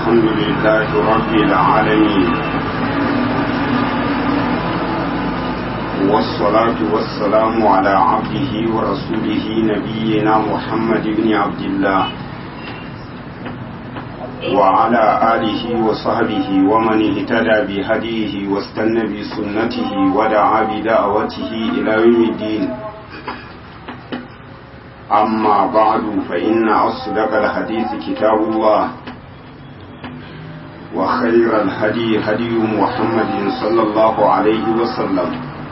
الحمد لله رب العالمين والصلاة والسلام على عبده ورسوله نبينا محمد بن عبد الله وعلى آله وصحبه ومن اهتدى بهديه واستنى بسنته ودعا بدعوته إلى يوم الدين أما بعد فإن أصدق الحديث كتاب الله وخير الهدي هدي محمد صلى الله عليه وسلم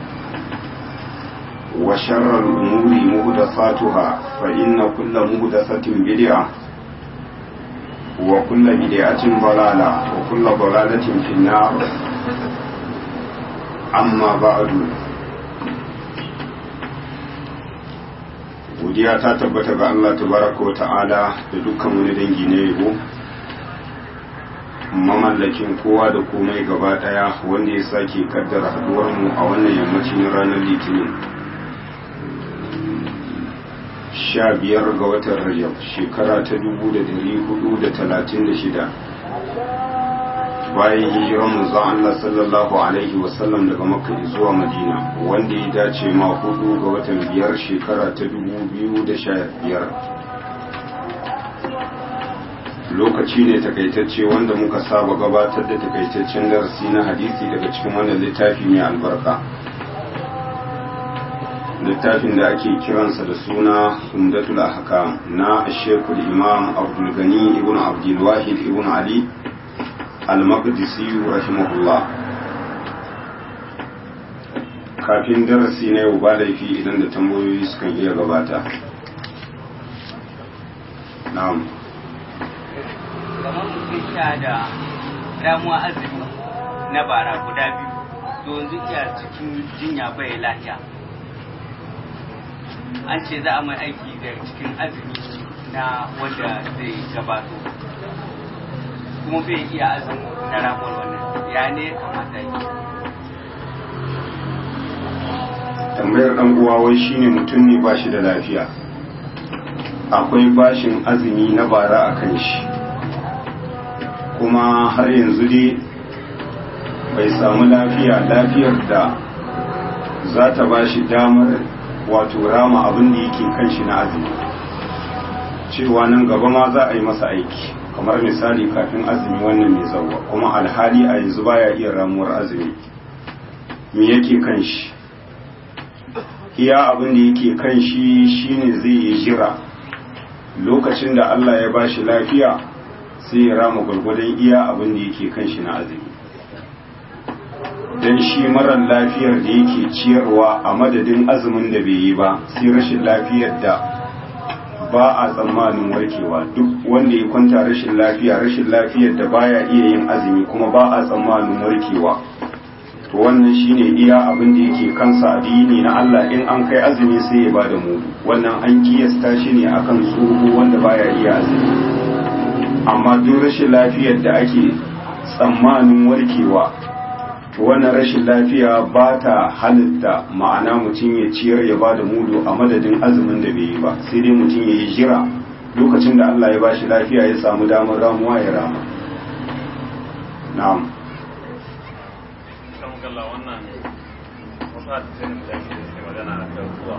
وشر الأمور مهدساتها فإن كل مهدسة بدعة وكل بدعة ضلالة وكل ضلالة في النار أما بعد godiya ta tabbata ga Allah tabaraka wa ta'ala da dukkan wani dangi na yabo mamallakin kowa da komai gaba daya wanda ya sake kaddara haduwar mu a wannan yammacin ranar litinin sha biyar ga watan rajab shekara ta dubu da dari hudu da talatin da shida bayan hijiran manzon Allah sallallahu alaihi wasallam daga makka zuwa madina wanda ya dace ma hudu ga watan biyar shekara ta dubu biyu da sha biyar lokaci ne takaitacce wanda muka saba gabatar da takaitaccen darasi na hadisi daga cikin wannan littafi mai albarka littafin da ake kiransa da suna humdatul ahkam na shekul imam abdul gani ibn abdul wahid ibn ali al-maqdisi rahimahullah kafin darasi na yau ba laifi idan da tambayoyi sukan iya gabata na'am kamar mutum sha da ramuwa azumi na bara guda biyu to yanzu iya cikin jinya bai lafiya an ce za a mai aiki da cikin azumi na wanda zai gabato kuma bai iya azumi na ramuwar wannan ya ne kamata yi tambayar dan uwa wai shine mutum ne ba shi da lafiya akwai bashin azumi na bara a kan shi kuma har yanzu dai bai samu lafiya lafiyar da za ta ba shi damar wato rama abin da yake kan shi na azumi cewa nan gaba ma za a yi masa aiki kamar misali kafin azumi wannan mai zauwa kuma alhali a yanzu baya iya ramuwar azumi me yake kan shi iya abin da yake kan shi shine zai yi jira lokacin da Allah ya ba shi lafiya sai ya rama gwargwadon iya abin da yake kan shi na azumi don shi marar lafiyar da yake ciyarwa a madadin azumin da bai yi ba sai rashin lafiyar da ba a tsammanin warkewa duk wanda ya kwanta rashin lafiya rashin lafiyar da baya iya yin azumi kuma ba a tsammanin warkewa to wannan shine iya abin da yake kansa addini na Allah in an kai azumi sai ya bada mudu wannan an kiyasta shi ne akan tsoho wanda baya iya azumi amma duk rashin lafiyar da ake tsammanin warkewa to wannan rashin lafiya ba ta halitta ma'ana mutum ya ciyar ya bada mudu a madadin azumin da bai yi ba sai dai mutum ya yi jira lokacin da Allah ya bashi lafiya ya samu damar ramuwa ya rama na'am kalla wannan wasu hadisai ne guda biyu da suke magana a kan ruwa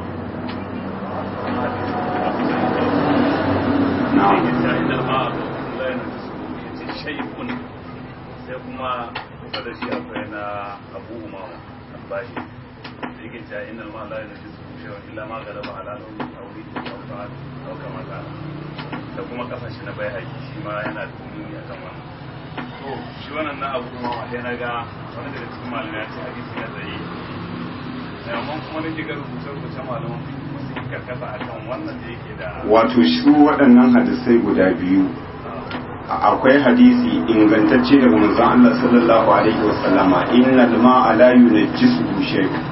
na'am ta inda ma a la yana da su yace shay'un sai kuma kusa da shi akwai na Abu Umama al-Bashi da yake ta inda ma la yana da su shay'un illa ma galaba ala nauyi aure aw ta'al aw kama ta da kuma kasashe na bai haƙi shi ma yana da nuni akan wannan to shi wannan na Abu Umama sai na ga wani daga cikin malamai ya ce hadisi na tsaye amma kuma nake ga rubuce-rubuce malaman wasu yi karkata akan wannan da yake da wato su waɗannan hadisai guda biyu akwai hadisi ingantacce daga manzon Allah sallallahu alaihi wasallama innal ma'a la yunajjisuhu shay'un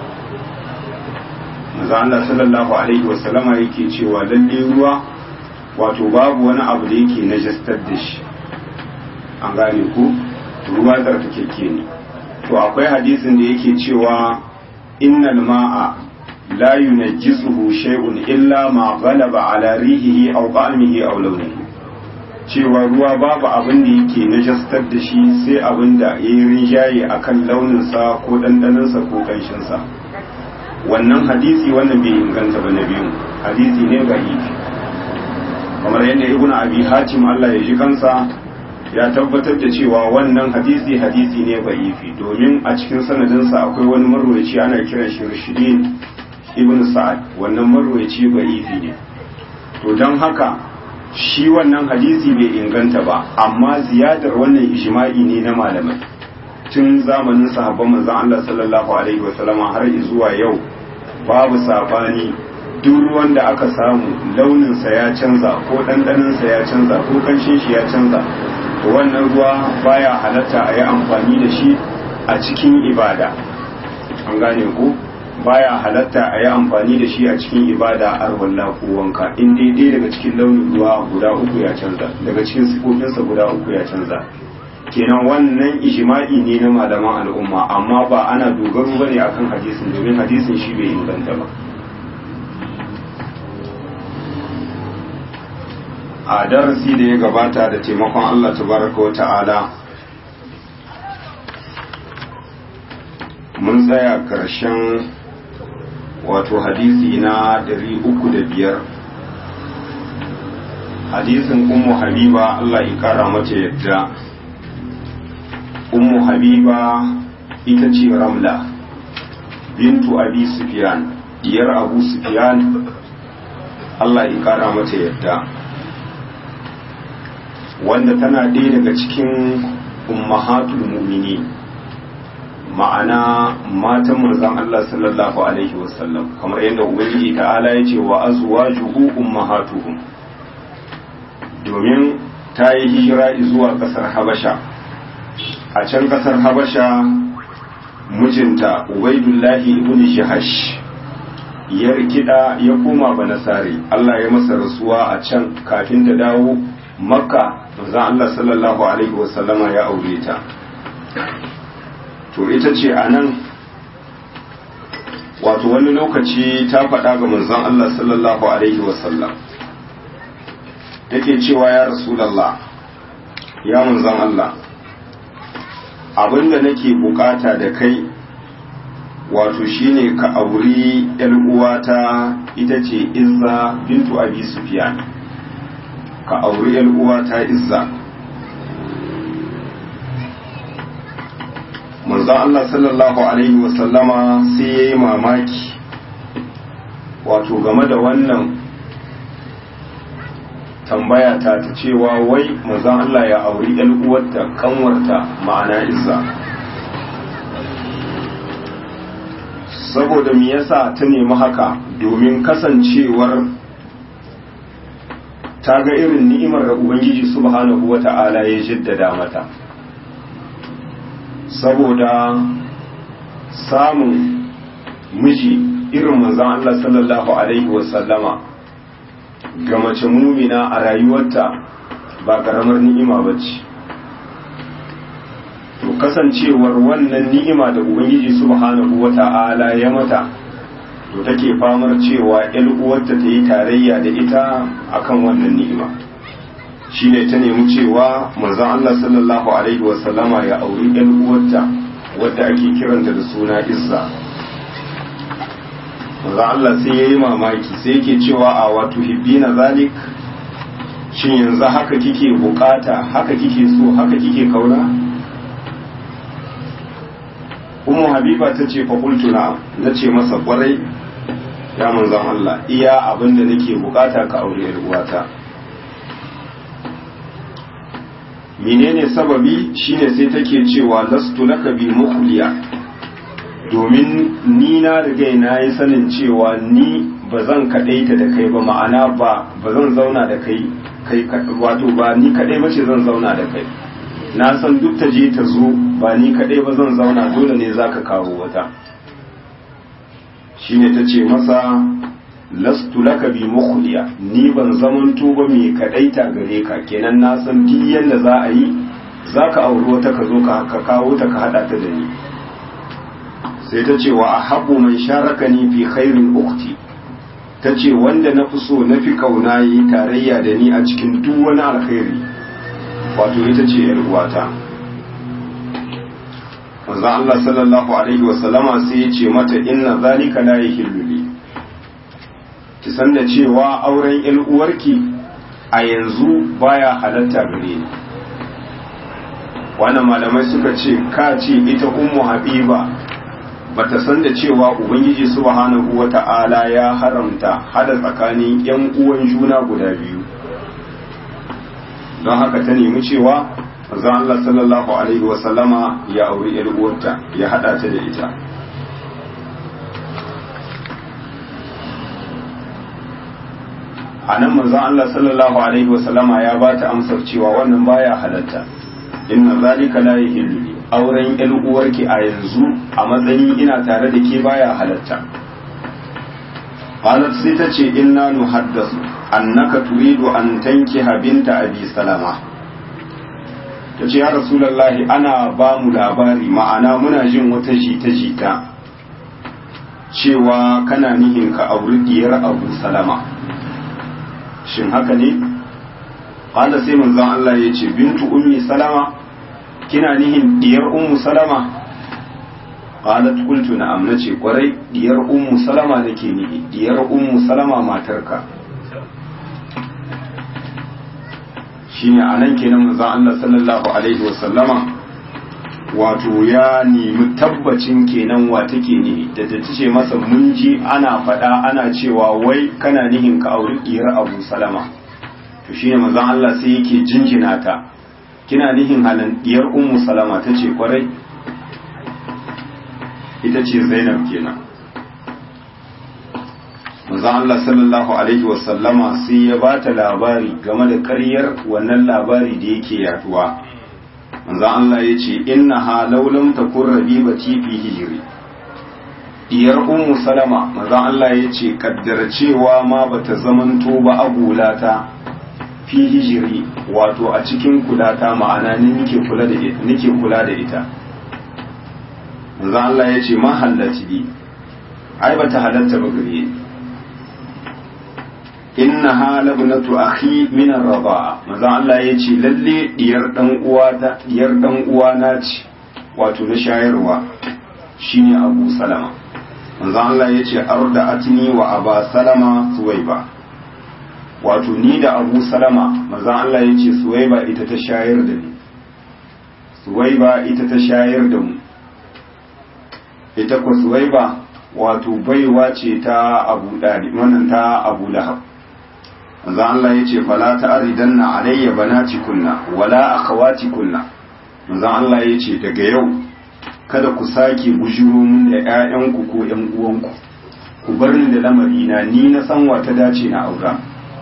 manzon Allah sallallahu alaihi wasallama yake cewa lalle ruwa wato babu wani abu da yake najastar da shi an gane ku ruwa tsarkakeke ne to akwai hadisin da yake cewa innal ma'a la yunajjisuhu shay'un illa ma ghalaba ala rihihi aw ta'amihi aw lawnihi cewa ruwa babu abin da yake najastar da shi sai abin da ya yi rinjaye a kan launinsa ko ɗanɗaninsa ko ƙanshinsa wannan hadisi wannan bai inganta ba na biyu hadisi ne ga ifi kamar yadda ibn abi hatim Allah ya ji kansa ya tabbatar da cewa wannan hadisi hadisi ne ga ifi domin a cikin sanadinsa akwai wani marwaci ana kiran shi rashidin ibn sa'ad wannan marwaci ga ifi ne to don haka shi wannan hadisi bai inganta ba amma ziyadar wannan ijma'i ne na malamai tun zamanin sahabban manzon Allah sallallahu alaihi wasallam har zuwa yau babu sabani duk ruwan da aka samu launin sa ya canza ko dandanin sa ya canza ko kanshin shi ya canza to wannan ruwa baya halatta a yi amfani da shi a cikin ibada an gane ko baya halatta a yi amfani da shi a cikin ibada a arwalla ko wanka in daidai daga cikin launin ruwa guda uku ya canza daga cikin sifofinsa guda uku ya canza kenan wannan ijma'i ne na malaman al'umma amma ba ana dogaro bane akan hadisin domin hadisin shi bai inganta ba a darasi da ya gabata da taimakon Allah tabaraka wa ta'ala mun tsaya ƙarshen wato hadisi na ɗari uku da biyar hadisin ummu habiba Allah ya kara mata yadda ummu habiba ita ce ramla bintu abi sufyan diyar abu sufyan Allah ya kara mata yadda wanda tana ɗaya daga cikin ummahatul mu'minin ma'ana matan manzon Allah sallallahu alaihi wasallam kamar yadda ubangiji ta'ala ya ce wa azwajuhu ummahatuhum domin ta yi hijira zuwa kasar Habasha a can kasar Habasha mijinta Ubaidullahi ibn Jahash ya rikida ya koma banasari Allah ya masa rasuwa a can kafin ta dawo makka manzon Allah sallallahu alaihi wasallama ya aure ta to ita ce a nan wato wani lokaci ta faɗa ga manzon Allah sallallahu Alaihi wasallam take cewa ya rasulallah ya manzon Allah abinda nake bukata da kai wato shine ka auri uwata ita ce izza bintu abi sufyan ka auri uwata izza manzon Allah sallallahu Alaihi wasallama sai ya yi mamaki wato game da wannan tambaya ta ta cewa wai manzon Allah ya auri uwarta kanwarta ma'ana izza saboda me yasa ta nemi haka domin kasancewar ta ga irin ni'imar da Ubangiji subhanahu wa ta'ala ya jaddada mata saboda samun miji irin manzan Allah sallallahu Alaihi wasallama ga mace mumina a rayuwarta ba ƙaramar ni'ima ba ce to kasancewar wannan ni'ima da ubangiji subhanahu wa ta'ala ya mata to take famar cewa uwarta ta yi tarayya da ita akan wannan ni'ima shine ta nemi cewa manzon Allah sallallahu alaihi wasallama ya auri ɗan uwarta wadda ake kiranta da suna Izza manzon Allah sai yayi mamaki sai yake cewa a wato hibbina zalik shin yanzu haka kike bukata haka kike so haka kike kauna Ummu Habiba ta ce fa qultu na nace masa kwarai ya manzon Allah iya abinda nake bukata ka aure yar uwata menene sababi shine sai take cewa lastu laka bi mukhliya domin ni na riga na yi sanin cewa ni ba zan kadaita da kai ba ma'ana ba ba zan zauna da kai kai wato ba ni kadai ba ce zan zauna da kai na san duk ta je ta zo ba ni kadai ba zan zauna dole ne zaka kawo wata shine ta ce masa lastu laka bi mukhliya ni ban zamanto ba mai kadaita gare ka kenan na san duk yanda za a yi zaka auri wata ka zo ka kawo ta ka hada ta da ni sai ta ce wa ahabbu man sharakani fi khairin ukhti ta ce wanda na fi so na fi kauna yi tarayya da ni a cikin duk wani alkhairi wato ita ce yar uwata manzo Allah sallallahu alaihi wasallama sai ya ce mata inna zalika la yahillu li ki san da cewa auren yar uwarki a yanzu baya halatta gare ni wannan malamai suka ce ka ce ita ummu habiba bata san da cewa ubangiji subhanahu wata'ala ya haramta hada tsakanin yan uwan juna guda biyu don haka ta nemi cewa manzo Allah sallallahu alaihi wa sallama ya auri yar uwarta ya hada ta da ita a nan manzo Allah sallallahu alaihi wa sallama ya ba ta amsar cewa wannan baya halatta inna zalika la yahillu auren yar uwarki a yanzu a matsayin ina tare da ke baya halatta qalat sai ta ce inna nuhaddasu annaka turidu an tankiha binta abi salama ta ce ya rasulallahi ana ba mu labari ma'ana muna jin wata jita-jita cewa kana nihin ka auri diyar abu salama shin haka ne ƙwada sai manzon Allah ya ce bintu ummi salama kina nihin diyar ummu salama ƙwada kultu na amna ce kwarai diyar ummu salama nake nihi diyar ummu salama matarka shine a nan kenan manzon Allah sallallahu alaihi wasallama wato ya nemi tabbacin kenan wa take ne da ta ce masa mun ji ana faɗa ana cewa wai kana nihin ka auri diyar Abu Salama to shine manzon Allah sai yake jinjina ta kina nihin halan diyar Ummu Salama tace kwarai ita ce Zainab kenan manzon Allah sallallahu alaihi wasallama sai ya bata labari game da ƙaryar wannan labari da yake yaduwa manzon Allah ya ce inna ha laulam takun rabibati fi hijri diyar ummu salama manzon Allah ya ce kaddara cewa ma bata zamanto ba agulata fi hijiri wato a cikin kulata ma'ana ni nike kula da ita nike kula da ita manzon Allah ya ce ma hallati bi ai bata halatta ba gare ni innaha labnatu akhi min ar-rida'a manzo Allah yace lalle diyar dan uwata diyar dan uwana ce wato na shayarwa shine Abu Salama manzo Allah yace arda'atni wa Aba Salama Suwaiba wato ni da Abu Salama manzo Allah yace Suwaiba ita ta shayar da ni Suwaiba ita ta shayar da mu ita ko Suwaiba wato baiwa ce ta Abu Dalib wannan ta Abu Lahab manzo Allah yace fala ta'ridanna alayya banati kunna wala akhawati kunna manzo Allah yace daga yau kada ku sake bujuro mun da ƴaƴanku ko ƴan uwanku ku bar ni da lamari na ni na san wata dace na aura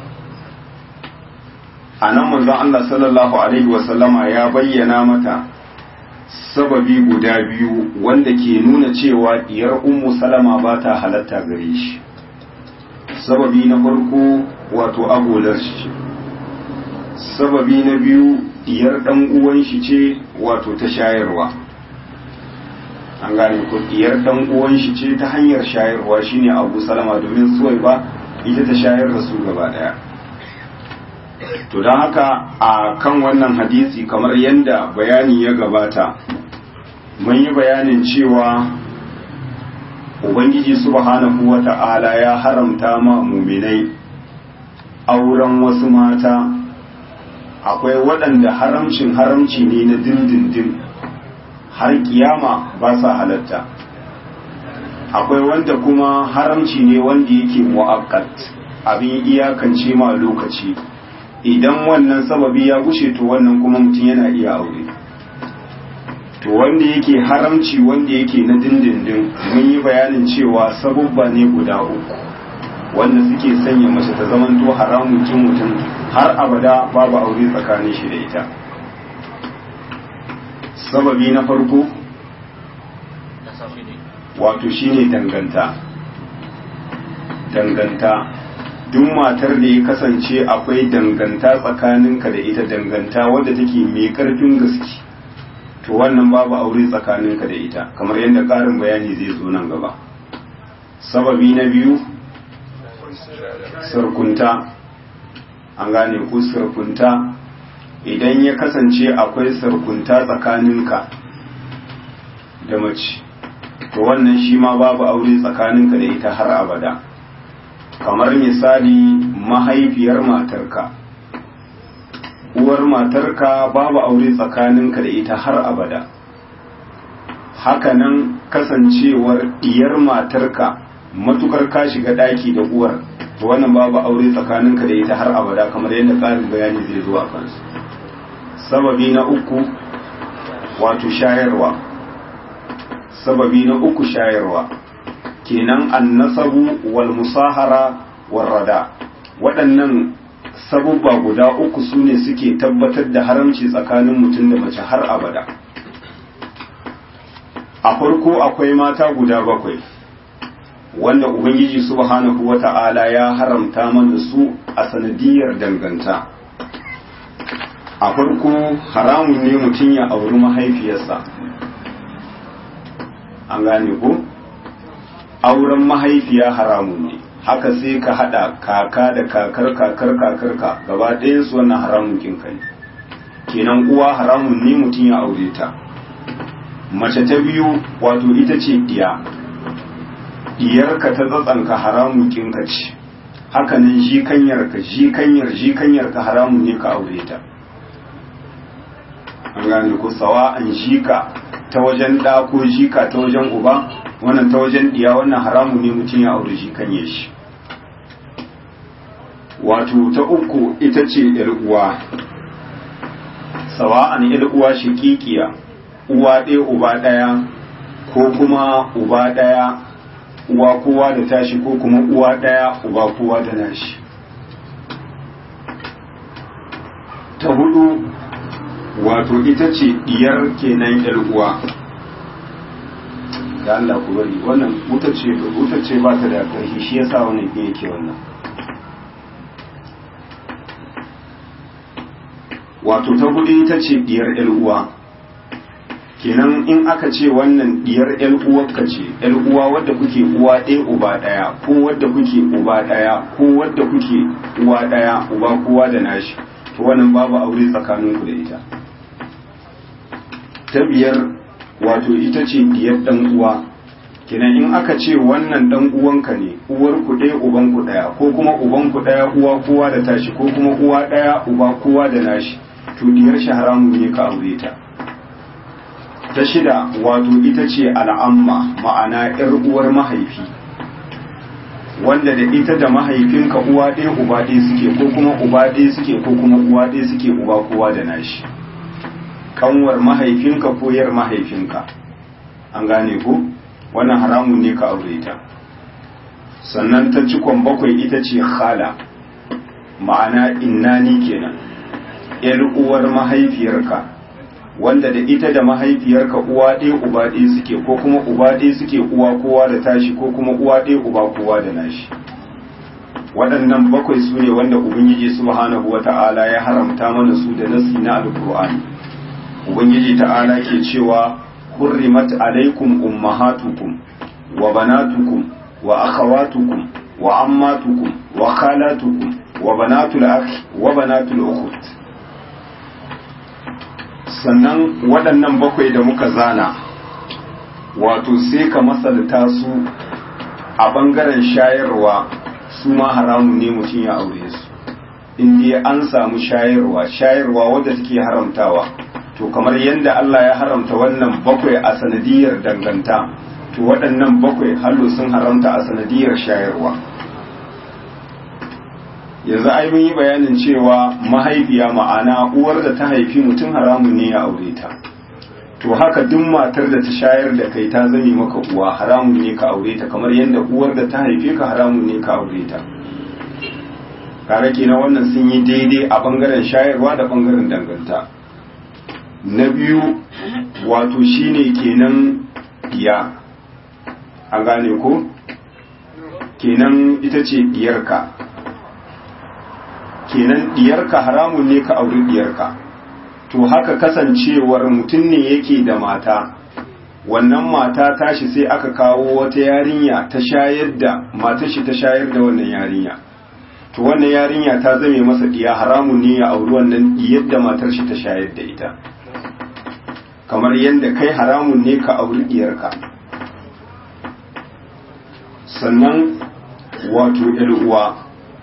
anan manzo Allah sallallahu alaihi wa sallama ya bayyana mata sababi guda biyu wanda ke nuna cewa diyar ummu salama ba ta halatta gare shi sababi na farko wato agolar shi sababi na biyu diyar dan uwan shi ce wato ta shayarwa an gane ko diyar dan uwan shi ce ta hanyar shayarwa shine Abu Salama domin suwai ba ita ta shayar da su gaba daya to don haka a kan wannan hadisi kamar yadda bayani ya gabata mun yi bayanin cewa ubangiji subhanahu wa ta'ala ya haramta ma muminai auren wasu mata akwai waɗanda haramcin haramci ne na dindindin har kiyama ba sa halatta akwai wanda kuma haramci ne wanda yake mu'akkat abin iyakance ma lokaci idan wannan sababi ya gushe to wannan kuma mutum yana iya aure to wanda yake haramci wanda yake na dindindin mun yi bayanin cewa sabubba ne guda uku wanda suke sanya mace ta zamanto haramun kin mutum har abada babu aure tsakanin shi da ita sababi na farko wato shine danganta danganta duk matar da ya kasance akwai danganta tsakaninka da ita danganta wadda take mai karfin gaske to wannan babu aure tsakaninka da ita kamar yadda ƙarin bayani zai zo nan gaba sababi na biyu sarkunta an gane ku sarkunta idan ya kasance akwai sarkunta tsakaninka da mace to wannan shi ma babu aure tsakaninka da ita har abada kamar misali mahaifiyar matarka uwar matarka babu aure tsakaninka da ita har abada hakanan kasancewar diyar matarka matukar ka shiga daki da uwar to wannan babu aure tsakaninka da ita har abada kamar yadda tsarin bayani zai zo a kansu sababi na uku wato shayarwa sababi na uku shayarwa kenan annasabu wal musahara wal rada waɗannan sabubba guda uku su ne suke tabbatar da haramci tsakanin mutum da mace har abada a farko akwai mata guda bakwai wanda ubangiji subhanahu wata'ala ya haramta mana su a sanadiyar danganta a farko haramun ne mutum ya auri mahaifiyarsa an gane ko auren mahaifiya haramun ne haka sai ka hada kaka da kakar kakar kakar ka gaba ɗayan su wannan haramun kinka ne kenan uwa haramun ne mutum ya aure ta mace ta biyu wato ita ce diya diyarka ta tsatsanka haramun kinka ce haka nan jikanyarka jikanyar jikanyarka haramun ne ka aure ta an gane ko sawa an jika ta wajen ɗa ko jika ta wajen uba wannan ta wajen ɗiya wannan haramu ne mutum ya aure jikanye shi wato ta uku ita ce uwa sawa'an uwa shiƙiƙiya uwa ɗaya uba ɗaya ko kuma uba ɗaya uwa kowa da tashi ko kuma uwa ɗaya uba kowa da nashi ta hudu wato ita ce diyar kenan yar uwa da Allah ku bari wannan wuta ce wuta ce ba ta da ƙarfi shi yasa wannan ke yake wannan wato ta hudu ita ce diyar yar uwa kenan in aka ce wannan diyar yar uwarka ce yar uwa wadda kuke uwa ɗaya uba ɗaya ko wadda kuke uba ɗaya ko wadda kuke uwa ɗaya uba kowa da nashi to wannan babu aure tsakaninku da ita ta biyar wato ita ce diyar dan uwa kenan in aka ce wannan dan uwanka ne uwar ku ɗaya uban ku ɗaya ko kuma uban ku ɗaya uwa kowa da tashi ko kuma uwa ɗaya uba kowa da nashi to diyar shi haramun ne ka aure ta ta shida wato ita ce al'amma ma'ana yar uwar mahaifi wanda da ita da mahaifinka uwa ɗaya uba ɗaya suke ko kuma uba ɗaya suke ko kuma uwa ɗaya suke uba kowa da nashi kanwar mahaifinka ko yar mahaifinka an gane ko wannan haramun ne ka aure ta sannan ta cikon bakwai ita ce khala ma'ana innani kenan yar uwar mahaifiyarka wanda da ita da mahaifiyarka uwa ɗaya uba ɗaya suke ko kuma uba ɗaya suke uwa kowa da tashi ko kuma uwa ɗaya uba kowa da nashi waɗannan bakwai su ne wanda ubangiji subhanahu wata'ala ya haramta mana su da nasi na alkur'ani ubangiji ta'ala ke cewa hurrimat alaikum ummahatukum wa banatukum wa akhawatukum wa ammatukum wa khalatukum wa banatul akhi wa banatul ukhut sannan waɗannan bakwai da muka zana wato sai ka masalta su a ɓangaren shayarwa su ma haramun ne mutum ya aure su inda an samu shayarwa shayarwa wadda take haramtawa to kamar yadda Allah ya haramta wannan bakwai a sanadiyar danganta to waɗannan bakwai hallo sun haramta a sanadiyar shayarwa yanzu ai mun yi bayanin cewa mahaifiya ma'ana uwar da ta haifi mutum haramun ne ya aure ta to haka duk matar da ta shayar da kai ta zame maka uwa haramun ne ka aure ta kamar yadda uwar da ta haife ka haramun ne ka aure ta kare kenan wannan sun yi daidai a bangaren shayarwa da bangaren danganta na biyu wato shine kenan diya an gane ko kenan ita ce diyarka kenan diyarka haramun ne ka auri diyarka to haka kasancewar mutum ne yake da mata wannan mata tashi sai aka kawo wata yarinya ta shayar da matar shi ta shayar da wannan yarinya to wannan yarinya ta zame masa diya haramun ne ya auri wannan yadda matar shi ta shayar da ita kamar yadda kai haramun ne ka auri diyarka sannan wato uwa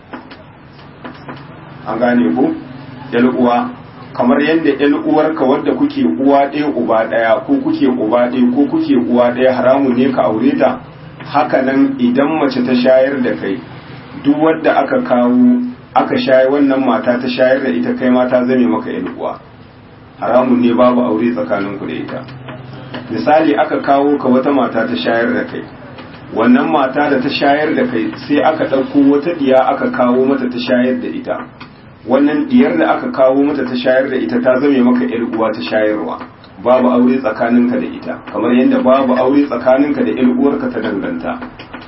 an gane ku uwa kamar yadda uwarka wadda kuke uwa ɗaya uba ɗaya ko kuke uba ɗaya ko kuke uwa ɗaya haramun ne ka aure ta haka nan idan mace ta shayar da kai duk wadda aka kawo aka shayi wannan mata ta shayar da ita kai mata zame maka uwa haramun ne babu aure tsakaninku da ita misali aka kawo ka wata mata ta shayar da kai wannan mata da ta shayar da kai sai aka ɗauko wata ɗiya aka kawo mata ta shayar da ita wannan ɗiyar da aka kawo mata ta shayar da ita ta zame maka ‘yar uwa ta shayarwa babu aure tsakaninka da ita kamar yadda babu aure tsakaninka da ‘yar uwarka ta danganta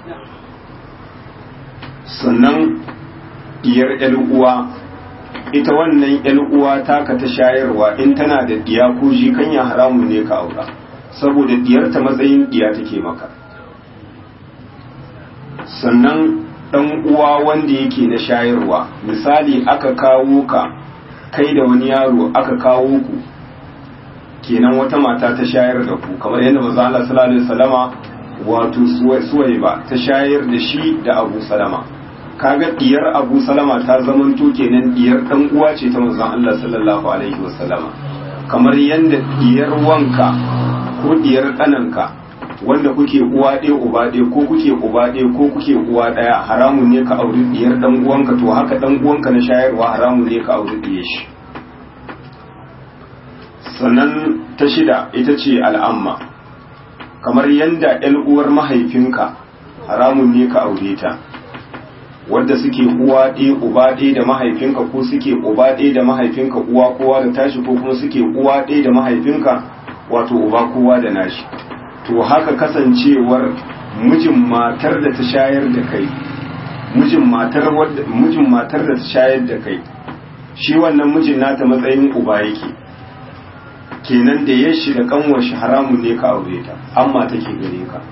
sannan ɗiyar ‘yar uwa ita wannan ‘yar uwa taka ta shayarwa in tana da ɗiya ko jikanya haramun ne ka aura saboda ɗiyarta matsayin ɗiya take maka sannan ɗan uwa wanda yake na shayarwa misali aka kawo ka kai da wani yaro aka kawo ku kenan wata mata ta shayar da ku kamar yadda manzo Allah sallallahu alaihi wasallama wato suwaiba ta shayar da shi da Abu Salama kaga diyar Abu Salama ta zamanto kenan diyar dan uwa ce ta manzo Allah sallallahu alaihi wasallama kamar yadda diyar wanka ko diyar kananka wanda kuke uwa ɗaya uba ɗaya ko kuke uba ɗaya ko kuke uwa ɗaya haramun ne ka auri diyar dan uwanka to haka dan uwanka na shayarwa haramun ne ka auri diyar shi sannan ta shida ita ce al'amma kamar yanda ‘yan uwar mahaifinka haramun ne ka aure ta wadda suke uwa ɗaya uba ɗaya da mahaifinka ko suke uba ɗaya da mahaifinka uwa kowa da tashi ko kuma suke uwa ɗaya da mahaifinka wato uba kowa da nashi to haka kasancewar mijin matar da ta shayar da kai mijin matar mijin matar da ta shayar da kai shi wannan mijin nata matsayin uba yake kenan da ya shi da kanwar shi haramun ne ka aure ta amma take gare ka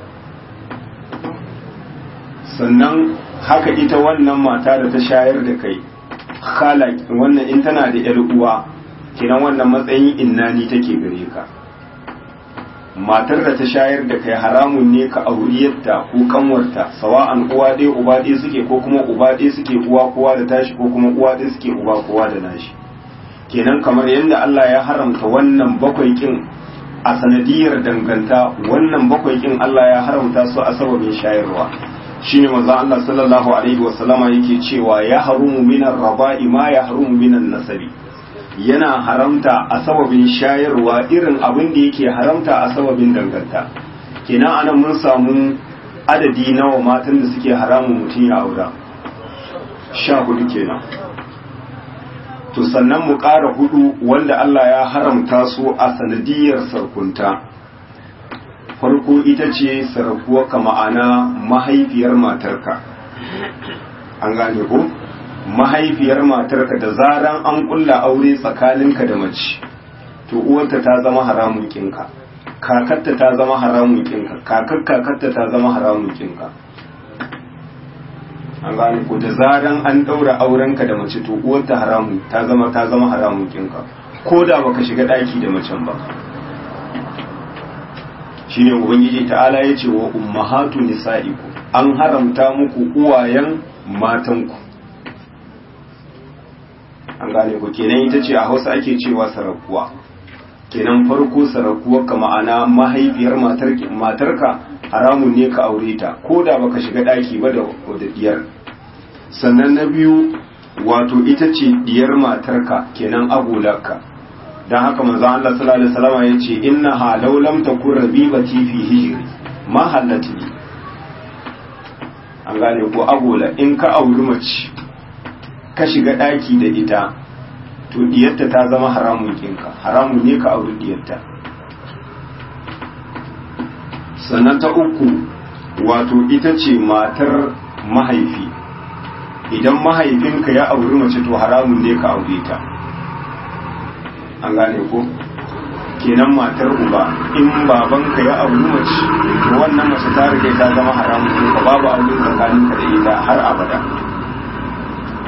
sannan haka ita wannan mata da ta shayar da kai khala wannan in tana da yar uwa kenan wannan matsayin innani take gare ka matar da ta shayar da kai haramun ne ka auriyarta ko kanwarta sawa'an uwa ɗaya uba ɗaya suke ko kuma uba ɗaya suke uwa kowa da tashi ko kuma uwa ɗaya suke uba kowa da nashi kenan kamar yadda Allah ya haramta wannan bakwai kin a sanadiyar danganta wannan bakwai kin Allah ya haramta su a sababin shayarwa shine manzo Allah sallallahu alaihi wa sallama yake cewa ya harumu minar raba'i ma ya harumu minan nasabi yana haramta a sababin shayarwa irin abin da yake haramta a sababin danganta kenan anan mun samu adadi nawa matan da suke haramun mutum ya aura sha hudu kenan to sannan mu ƙara hudu wanda Allah ya haramta su a sanadiyar sarkunta farko ita ce sarkuwa ka ma'ana mahaifiyar matarka an gane ko mahaifiyar matarka da zaran an kulla aure tsakaninka da mace to uwarta ta zama haramun kinka kakarta ta zama haramun kinka kakar kakarta ta zama haramun kinka an gane ko da zaran an daura aurenka da mace to uwarta haramu ta zama ta zama haramun kinka ko da baka shiga daki da macen ba shine ubangiji ta'ala ya ce wa ummahatu nisa'iku an haramta muku uwayen matanku an gane ku kenan ita ce a hausa ake cewa sarakuwa kenan farko sarakuwa ka ma'ana mahaifiyar matarka haramun ne ka aure ta ko da baka shiga daki ba da diyar sannan na biyu wato ita ce diyar matarka kenan agolarka don haka manzon Allah sallallahu alaihi wasallam ya ce inna ha law lam takun rabibati fi hijri ma hallati an gane ko agola in ka auri mace ka shiga daki da ita to diyarta ta zama haramun kinka haramun ne ka auri diyarta sannan ta uku wato ita ce matar mahaifi idan mahaifinka ya auri mace to haramun ne ka aure ta an gane ko kenan matar uba in babanka ya auri mace to wannan mace ta rike ta zama haramun ne ka babu aure tsakaninka da ita har abada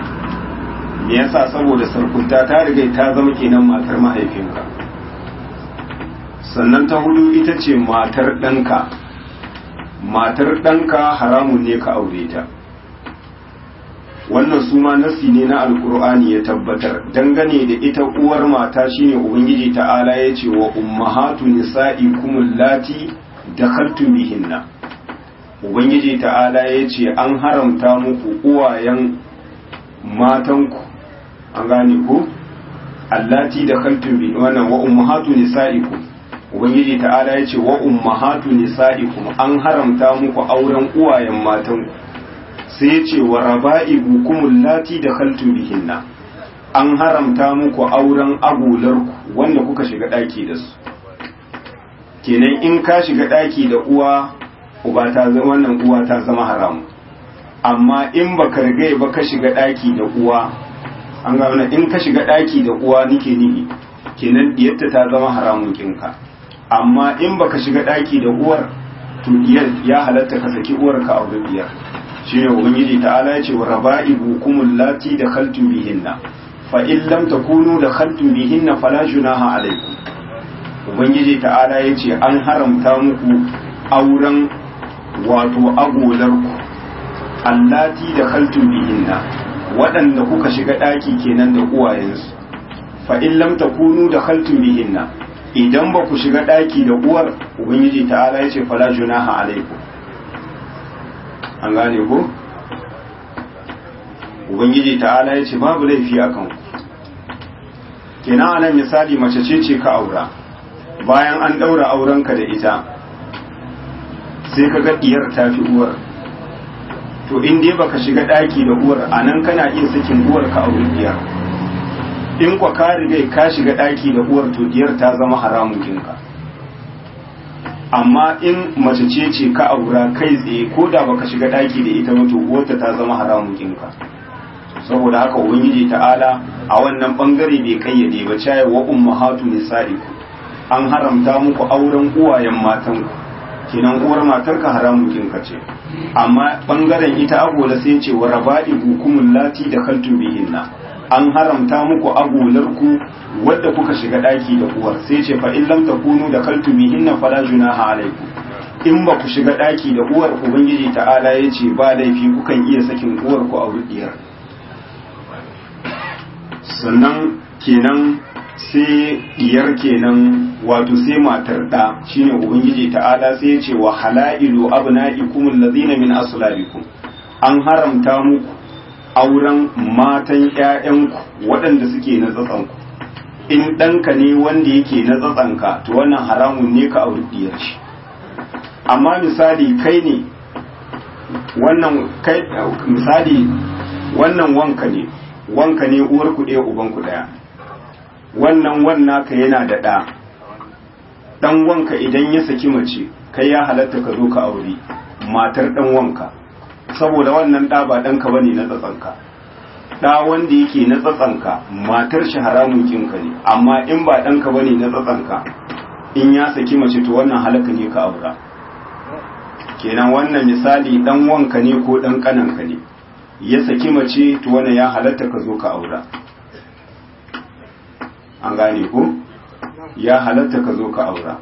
me yasa saboda sarkunta ta riga ta zama kenan matar mahaifinka sannan ta hudu ita ce matar ɗanka matar ɗanka haramun ne ka aure ta wannan su ma nasi ne na alkur'ani ya tabbatar dangane da ita uwar mata shine ubangiji ta'ala ya ce wa ummahatu nisa'ikum allati dakhaltum bihinna ubangiji ta'ala ya ce an haramta muku uwayen matanku an gane ku allati dakhaltum bi wannan wa ummahatu nisa'ikum ubangiji ta'ala ya ce wa ummahatu nisa'ikum an haramta muku auren uwayen matanku sai ce wa raba'ibu kumul lati da khaltum bihinna an haramta muku auren agularku wanda kuka shiga daki da su kenan in ka shiga daki da uwa uba ta zama wannan uwa ta zama haram amma in baka riga ba ka shiga daki da uwa an ga wannan in ka shiga daki da uwa nike nihi kenan diyarta ta zama haramun kinka amma in baka shiga daki da uwar to diyar ya halatta ka saki uwar ka aure diyar shine ubangiji ta'ala ya ce wa raba'ibu kumul lati da khaltum bihinna fa in lam takunu da khaltum bihinna fala junaha alaykum ubangiji ta'ala ya ce an haramta muku auren wato agolar ku allati da khaltum bihinna waɗanda kuka shiga ɗaki kenan da uwayensu fa in lam takunu da khaltum bihinna idan ba ku shiga ɗaki da uwar ubangiji ta'ala ya ce fala junaha alaikum an gane ko ubangiji ta'ala ya ce babu laifi a kanku kenan anan misali mace ce ce ka aura bayan an ɗaura aurenka da ita sai ka ga diyar ta fi uwar to in dai baka shiga ɗaki da uwar anan kana iya sakin uwar ka aure diyar in kwa ka riga ka shiga ɗaki da uwar to diyar ta zama haramun kinka amma in mace ce ce ka aura kai tsaye ko da baka shiga ɗaki da ita to uwarta ta zama haramun kinka saboda haka ubangiji ta'ala a wannan bangare bai kayyade ba caye wa ummahatu nisa'iku an haramta muku auren uwayen matanku kinan uwar matarka haramun kinka ce amma bangaren ita agola sai ce wa raba'ibu kumul lati da kaltu bihinna an haramta muku agolarku wadda kuka shiga daki da uwar sai ce fa in lam takunu da kaltu bihinna fala junaha alaikum in ba ku shiga daki da uwar ubangiji ta'ala ya ce ba laifi kukan iya sakin uwar ku a wuriyar sannan kenan sai diyar kenan wato sai matar da shine ubangiji ta'ala sai ya ce wa halailu abna'ikum allazina min aslabikum an haramta muku auren matan ƴaƴanku waɗanda suke na tsatsanku in ɗanka ne wanda yake na tsatsanka to wannan haramun ne ka auri diyar shi amma misali kai ne wannan kai misali wannan wanka ne wanka ne uwar ku ɗaya uban ku ɗaya wannan wannan ka yana da ɗa ɗan wanka idan ya saki mace kai ya halatta ka zo ka aure matar ɗan wanka saboda wannan ɗa ba ɗanka ba ne na tsatsanka ɗa wanda yake na tsatsanka matar shi haramun kinka ne amma in ba ɗanka ba ne na tsatsanka in ya saki mace to wannan halaka ne ka aura kenan wannan misali ɗan wanka ne ko ɗan ƙananka ne ya saki mace to wannan ya halatta ka zo ka aura an gane ko ya halatta ka zo ka aura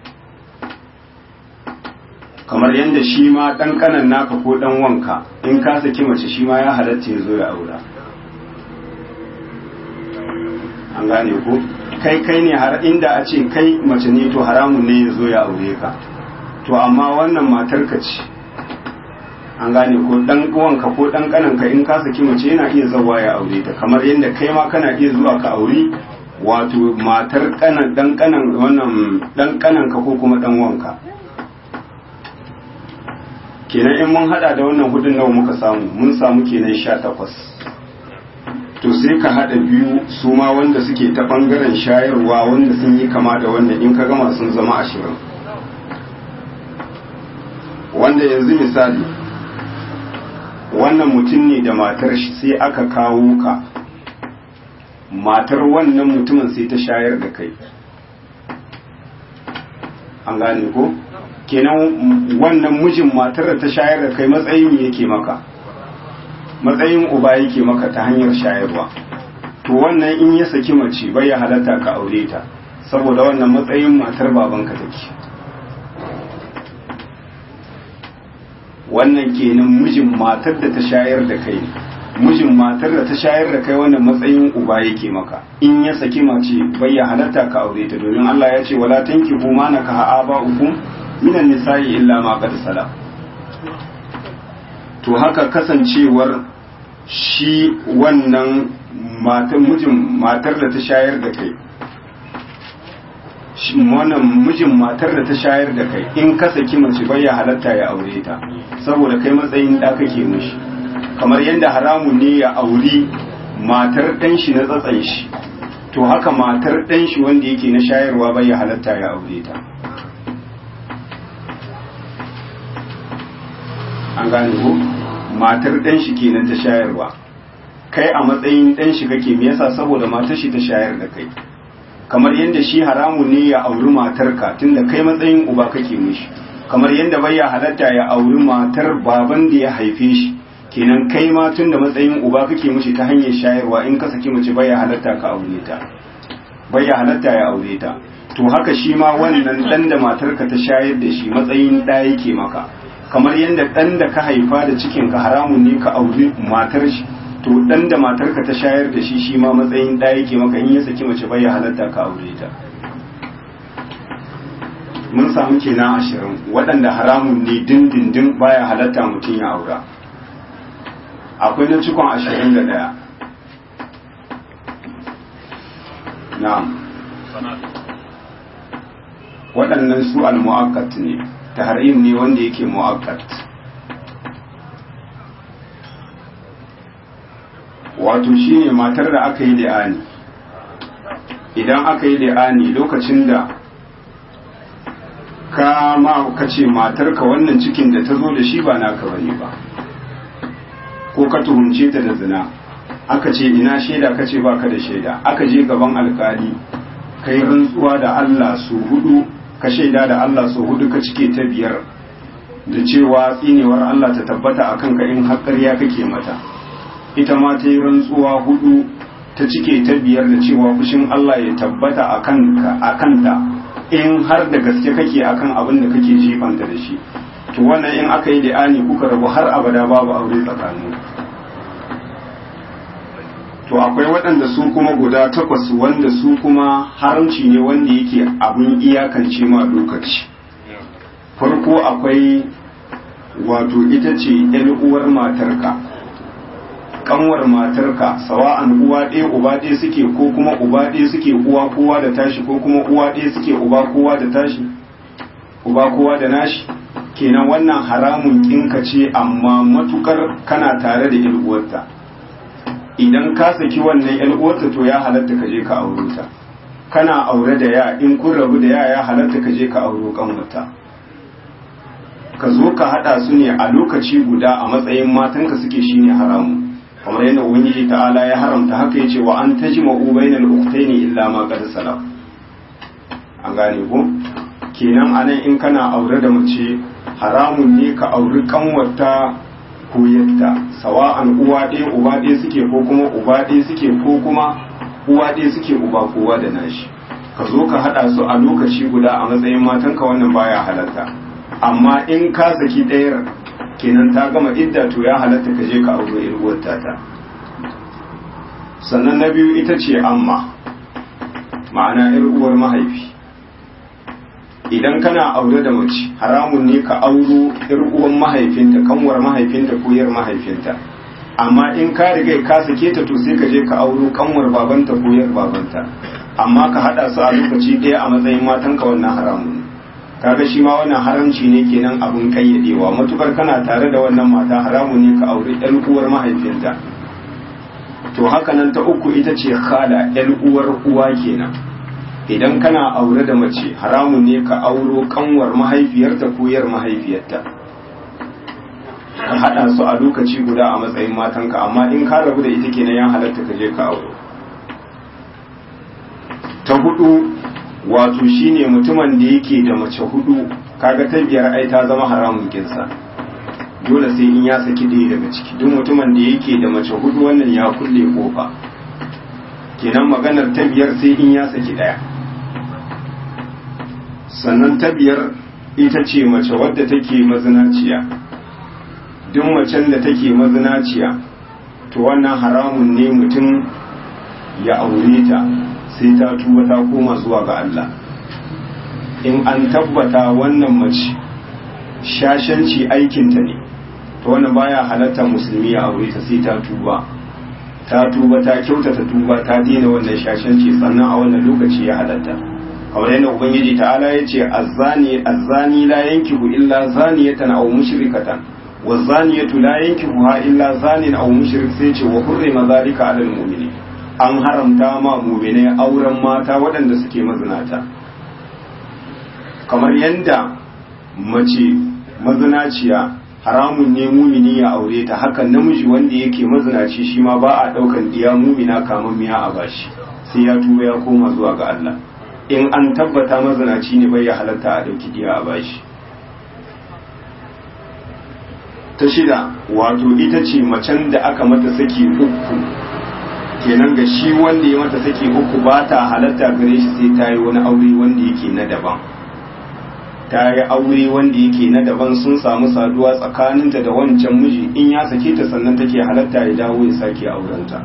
kamar yadda shi ma ɗan ƙanan naka ko ɗan wanka in ka saki mace shi ma ya halatta ya zo ya aura an gane ko kai kai ne har inda a ce kai mace ne to haramun ne ya zo ya aure ka to amma wannan matar ka ce an gane ko dan uwanka ko dan kananka in ka saki mace yana iya zawa ya aure ta kamar yadda kai ma kana iya zuwa ka aure wato matar kanan dan kanan wannan dan kananka ko kuma dan wanka kenan in mun hada da wannan hudun nawa muka samu mun samu kenan 18 to sai ka hada biyu su ma wanda suke ta bangaren shayarwa wanda sun yi kama da wannan in ka gama sun zama ashirin wanda yanzu misali wannan mutum ne da matar shi sai aka kawo ka matar wannan mutumin sai ta shayar da kai an gane ko kenan wannan mijin matar da ta shayar da kai matsayin yake maka matsayin uba yake maka ta hanyar shayarwa to wannan in ya saki mace bai ya halatta ka aure ta saboda wannan matsayin matar babanka take wannan kenan mijin matar da ta shayar da kai mijin matar da ta shayar da kai wannan matsayin uba yake maka in ya saki mace bai ya halatta ka aure ta domin Allah ya ce wala tankihu ma nakaha aba'ukum minan nisa'i illa ma qad salam to haka kasancewar shi wannan matan mijin matar da ta shayar da kai shi wannan mijin matar da ta shayar da kai in ka saki mace bai ya halatta ya aure ta saboda kai matsayin da kake mishi kamar yadda haramun ne ya auri matar ɗan shi na tsatsan shi to haka matar ɗan shi wanda yake na shayarwa bai ya halatta ya aure ta an gane ko matar ɗan shi kenan ta shayarwa kai a matsayin ɗan shi kake me yasa saboda matar shi ta shayar da kai kamar yadda shi haramun ne ya auri matarka tunda kai matsayin uba kake mishi kamar yadda bai ya halatta ya auri matar baban da ya haife shi kenan kai ma tunda matsayin uba kake mishi ta hanyar shayarwa in ka saki mace bai ya halatta ka aure ta bai ya halatta ya aure ta to haka shi ma wannan dan da matarka ta shayar da shi matsayin ɗa yake maka kamar yadda ɗan da ka haifa da cikin ka haramun ne ka auri matar shi to ɗan da matarka ta shayar da shi shi ma matsayin ɗa yake maka in ya saki mace bai ya halatta ka aure ta mun samu kenan ashirin waɗanda haramun ne dindindin baya halatta mutum ya aura akwai na cikon ashirin da ɗaya na'am waɗannan su al-mu'akkat ne tahrim ne wanda yake mu'akkat wato shine matar da aka yi li'ani idan aka yi li'ani lokacin da ka ma ka ce matarka wannan cikin da ta zo da shi ba naka bane ba ko ka tuhumce ta da zina aka ce ina shaida ka ce baka da shaida aka je gaban alkali kai rantsuwa da Allah su hudu ka shaida da Allah su hudu ka cike ta biyar da cewa tsinewar Allah ta tabbata a kanka in haƙarya kake mata ita ma ta yi rantsuwa hudu ta cike ta biyar da cewa fushin Allah ya tabbata a kanta in har da gaske kake akan abin da kake jifanta da shi to wannan in aka yi li'ani kuka rabu har abada babu aure tsakanin to akwai waɗanda su kuma guda takwas wanda su kuma haramci ne wanda yake abin iyakance ma lokaci farko akwai wato ita ce ‘yan uwar matarka kanwar matarka sawa'an uwa ɗaya uba ɗaya suke ko kuma uba ɗaya suke uwa kowa da tashi ko kuma uwa ɗaya suke uba kowa da tashi uba kowa da nashi kenan wannan haramun kinka ce amma matukar kana tare da ‘yan uwarta idan ka saki wannan ‘yan uwarta to ya halatta ka je ka auro ta kana aure da ya in kun rabu da ya ya halatta ka je ka auro kanwata ka zo ka hada su ne a lokaci guda a matsayin matanka suke shine haramu kamar yadda ubangiji ta'ala ya haramta haka yace wa an tajma'u bainal ukhtaini illa ma qad salaf an gane ko kenan anan in kana aure da mace haramun ne ka auri kanwarta ko yadda sawa'an uwa ɗaya uba ɗaya suke ko kuma uba ɗaya suke ko kuma uwa ɗaya suke uba kowa da nashi ka zo ka hada su a lokaci guda a matsayin matanka wannan baya halatta amma in ka saki ɗayar kenan ta gama idda to ya halatta ka je ka aure irguwar tata sannan na biyu ita ce amma ma'ana uwar mahaifi idan kana aure da mace haramun ne ka auro uwan mahaifinta kanwar mahaifinta ko yar mahaifinta amma in ka riga ka sake ta to sai ka je ka auro kanwar babanta ko yar babanta amma ka hada su a lokaci ɗaya a matsayin matanka wannan haramun ne kaga shi ma wannan haramci ne kenan abin kayyadewa matukar kana tare da wannan mata haramun ne ka aure ɗan uwar mahaifinta to haka nan ta uku ita ce khala ɗan uwar uwa kenan idan kana aure da mace haramun ne ka auro kanwar mahaifiyarta ko yar mahaifiyarta ka haɗa su a lokaci guda a matsayin matanka amma in ka rabu da ita kenan ya halatta ka je ka auro ta hudu wato shine mutumin da yake da mace hudu kaga ta biyar ai ta zama haramun kinsa dole sai in ya saki ɗaya daga ciki duk mutumin da yake da mace hudu wannan ya kulle kofa kenan maganar ta biyar sai in ya saki ɗaya sannan ta biyar ita ce mace wadda take mazinaciya duk macen da take mazinaciya to wannan haramun ne mutum ya aure ta sai ta tuba ta koma zuwa ga Allah in an tabbata wannan mace shashanci aikinta ne to wannan baya halatta musulmi ya aure ta sai ta tuba ta tuba ta kyautata tuba ta daina wannan shashanci sannan a wannan lokaci ya halatta kamar yadda ubangiji ta'ala ya ce azzani azzani la yankihu illa zaniyatan aw mushrikatan wa zaniyatu la yankihuha illa zanin aw mushrik sai ce wa hurrima zalika 'alal mu'minin an haramta ma mu'mine auren mata waɗanda suke mazinata kamar yadda mace mazinaciya haramun ne mumini ya aure ta hakan namiji wanda yake mazinaci shi ma ba a ɗaukan diya mumina kamar miya a bashi sai ya tuba ya koma zuwa ga Allah in an tabbata mazinaci ne bai ya halatta a ɗauki diya a bashi ta shida wato ita ce macen da aka mata saki uku kenan ga shi wanda ya mata saki uku ba ta halatta gare shi sai ta yi wani aure wanda yake na daban ta yi aure wanda yake na daban sun samu saduwa tsakaninta da wancan miji in ya sake ta sannan take halatta ya dawo ya sake aurenta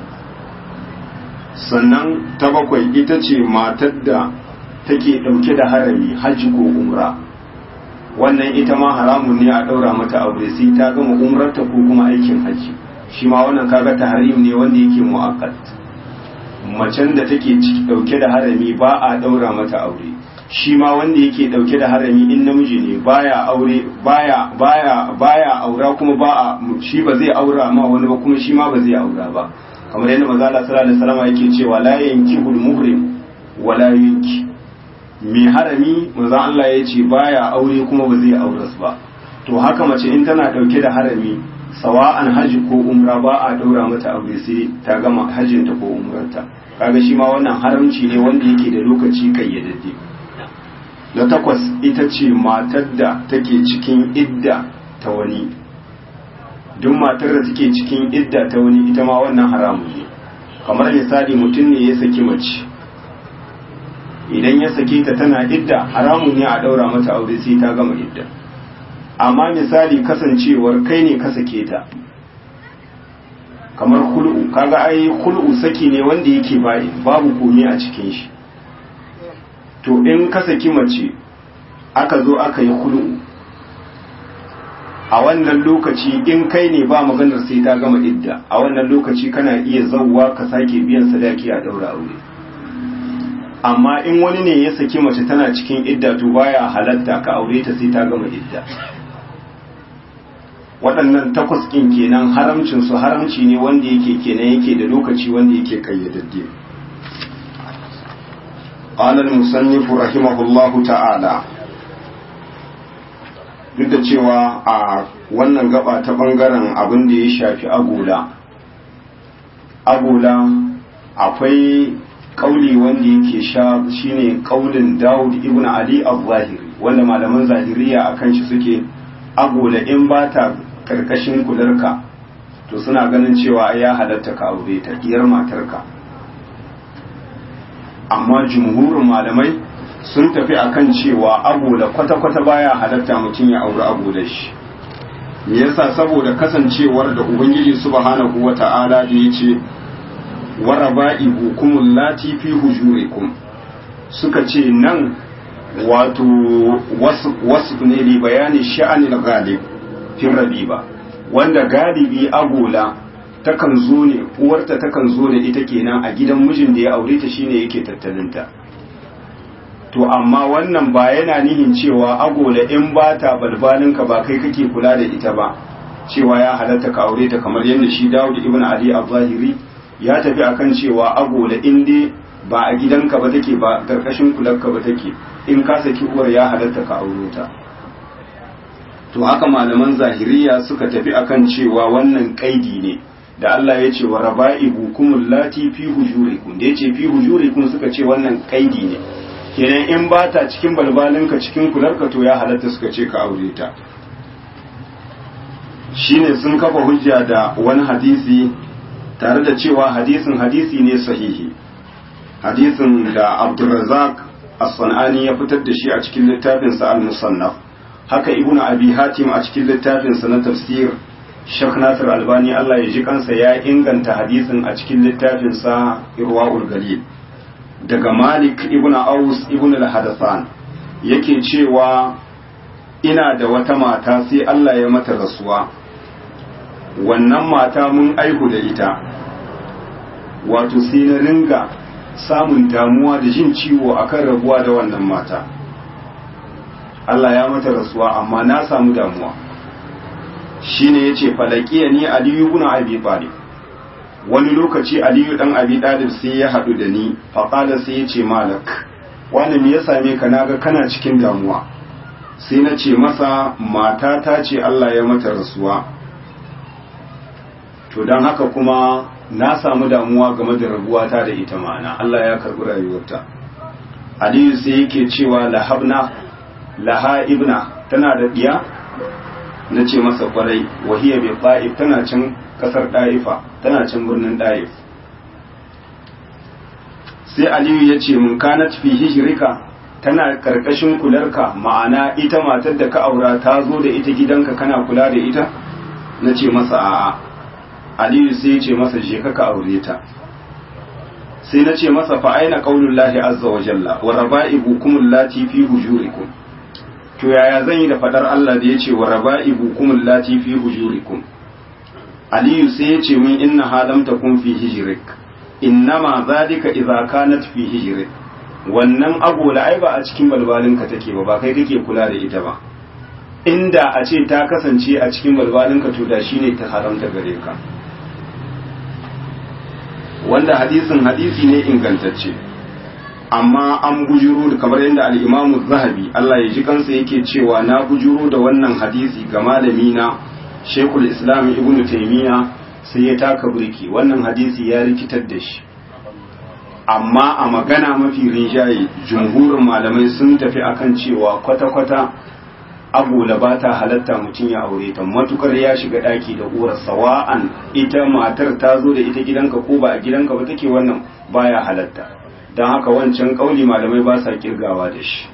sannan ta bakwai ita ce matar da take ɗauke da harami hajji ko umra wannan ita ma haramun ne a ɗaura mata aure sai ta gama umrarta ko kuma aikin hajji shi ma wannan kaga tahrim ne wanda yake mu'akkad macen da take ɗauke da harami ba a ɗaura mata aure shi ma wanda yake dauke da harami in namiji ne baya aure baya baya baya aura kuma ba a shi ba zai aura ma wani ba kuma shi ma ba zai aura ba kamar yadda manzo Allah sallallahu alaihi wasallam yake cewa la yankihul muhrim wala yanki mai harami manzo Allah ya ce baya aure kuma ba zai aure su ba to haka mace in tana dauke da harami sawa'an haji ko umra ba a daura mata aure sai ta gama hajjinta ko umrarta kaga shi ma wannan haramci ne wanda yake da lokaci kayyadadde na takwas ita ce matar da take cikin idda ta wani duk matar da take cikin idda ta wani ita ma wannan haramun ne kamar misali mutum ne ya saki mace idan ya sake ta tana idda haramun ne a daura mata aure sai ta gama idda amma misali kasancewar kai ne ka sake ta kamar hul'u kaga ai hul'u saki ne wanda yake bayi babu komai a cikin shi to in ka saki mace aka zo aka yi hul'u a wannan lokaci in kai ne ba maganar sai ta gama idda a wannan lokaci kana iya zauwa ka sake biyan sadaki a daura aure amma in wani ne ya saki mace tana cikin idda to baya halatta ka aure ta sai ta gama idda waɗannan takwas ɗin kenan haramcin su haramci ne wanda yake kenan yake da lokaci wanda yake kayyadadde قال المصنف رحمه الله ta'ala. duk da cewa a wannan gaba ta bangaren abin da ya shafi agola agola akwai kauli wanda yake sha shine kaulin Dawud ibn Ali al-Zahiri wanda malaman zahiriya akan shi suke agola in ba ta karkashin kularka to suna ganin cewa ya halatta ka aure ta diyar matarka amma jumhurin malamai sun tafi akan cewa agola kwata-kwata baya halatta mutum ya auri agolar shi me yasa saboda kasancewar da ubangiji subhanahu wata'ala da yace waraba'i hukumul lati fi hujurikum suka ce nan wato wasu ne li bayani sha'anil ghalib fi rabiba wanda galibi agola takan zo ne uwarta takan zo ne ita kenan a gidan mijin da ya aure ta shine yake tattalinta to amma wannan ba yana nihin cewa agola in ba ta balbalinka ba kai kake kula da ita ba cewa ya halatta ka aure ta kamar yadda shi Dawud ibn Ali al-Zahiri ya tafi akan cewa agola in dai ba a gidanka ba take ba karkashin kularka ba take in ka saki uwar ya halatta ka aure ta to haka malaman zahiriya suka tafi akan cewa wannan kaidi ne da Allah ya ce wa raba'ibu kumul lati fi hujurikum da yace fi hujurikum suka ce wannan kaidi ne kenan in ba ta cikin balbalinka cikin kularka to ya halatta suka ce ka aure ta shine sun kafa hujja da wani hadisi tare da cewa hadisin hadisi ne sahihi hadisin da abdulrazak as-sanani ya fitar da shi a cikin littafinsa al-musannaf haka ibnu abi hatim a cikin littafinsa na tafsir Sheikh Nasir Albani Allah ya ji kansa ya inganta hadisin a cikin littafinsa Irwaul Galil daga Malik ibn Aus ibn al-Hadathan yake cewa ina da wata mata sai Allah ya mata rasuwa wannan mata mun aihu da ita wato sai na ringa samun damuwa da jin ciwo akan rabuwa da wannan mata Allah ya mata rasuwa amma na samu damuwa shine yace falakiya ni aliyu ibn abi talib wani lokaci aliyu dan abi talib sai ya hadu da ni fa qala sai yace malak wani me ya same ka naga kana cikin damuwa sai na ce masa mata ta ce Allah ya mata rasuwa to dan haka kuma na samu damuwa game da rabuwata da ita ma'ana Allah ya karbi rayuwarta aliyu sai yake cewa lahabna laha ibna tana da diya na ce masa kwarai wahiyar bai ɗa'if tana can ƙasar ɗa'ifa tana can birnin ɗa'if sai aliyu ya ce mun kana fi hijirika tana ƙarƙashin kularka ma'ana ita matar da ka aura ta zo da ita gidanka kana kula da ita na ce masa a'a aliyu sai ya ce masa je ka ka aure ta sai na ce masa fa aina qaulullahi azza wa jalla wa raba'ibukum allati fi hujurikum to yaya zan yi da fadar Allah da ya ce wa raba'ibu kumul lati fi hujurikum aliyu sai ya ce min inna halam takun fi hijrik innama zalika idza kanat fi hijrik wannan agola ai ba a cikin balbalinka take ba ba kai kake kula da ita ba inda a ce ta kasance a cikin balbalinka to da shine ta haramta gare ka wanda hadisin hadisi ne ingantacce amma an bujuro da kamar yadda al'imamu zahabi Allah ya ji kansa yake cewa na bujuro da wannan hadisi ga malami na shekul islam ibn taimiyya sai ya taka burki wannan hadisi ya rikitar da shi amma a magana mafi rinjaye jumhurin malamai sun tafi akan cewa kwata-kwata agola ba ta halatta mutum ya aure ta matukar ya shiga daki da uwar sawa'an ita matar ta zo da ita gidanka ko ba a gidanka ba take wannan baya halatta don haka wancan kauli malamai ba sa kirgawa da shi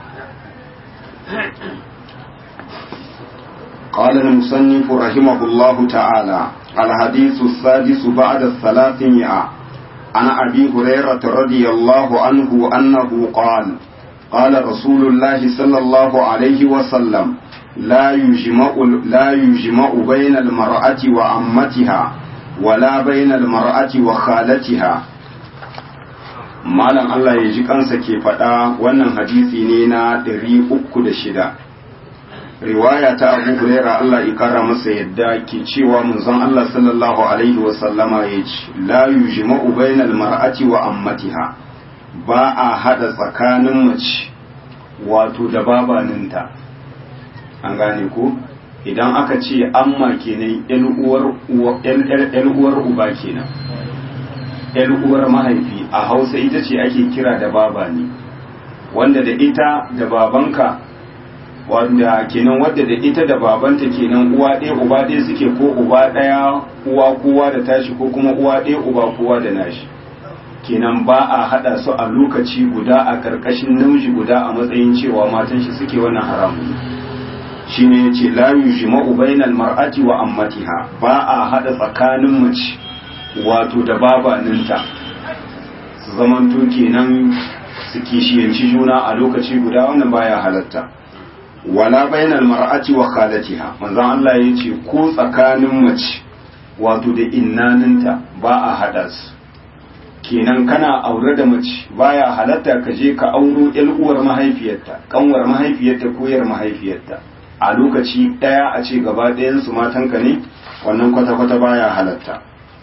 قال المصنف رحمه الله تعالى الحديث السادس بعد الثلاثمائة عن أبي هريرة رضي الله عنه أنه قال قال رسول الله صلى الله عليه وسلم لا يجمع لا يجمع بين المرأة وعمتها ولا بين المرأة وخالتها malam Allah ya ji kansa ke faɗa wannan hadisi ne na ɗari uku da shida riwaya ta abu huraira Allah ya kara masa yadda ke cewa manzon Allah sallallahu alaihi wa sallama ya ce la yujma'u bainal mar'ati wa ammatiha ba a hada tsakanin mace wato da babaninta an gane ko idan aka ce amma kenan yan uwar yan uwar uba kenan ‘yar uwar mahaifi a hausa ita ce ake kira da baba ne wanda da ita da babanka wanda kenan wadda da ita da babanta kenan uwa ɗaya uba ɗaya suke ko uba ɗaya uwa kowa da tashi ko kuma uwa ɗaya uba kowa da nashi kenan ba a haɗa su a lokaci guda a ƙarƙashin namiji guda a matsayin cewa matan shi suke wannan haramun shine yace la yujma'u bainal mar'ati wa ammatiha ba a haɗa tsakanin mace wato da babaninta su zamanto kenan su kishiyanci juna a lokaci guda wannan baya halatta wala bainal mar'ati wa khalatiha manzon Allah ya ce ko tsakanin mace wato da innaninta ba a hada su kenan kana aure da mace baya halatta ka je ka auro yan uwar mahaifiyarta kanwar mahaifiyarta ko yar mahaifiyarta a lokaci daya a ce gaba ɗayan su matanka ne wannan kwata-kwata baya halatta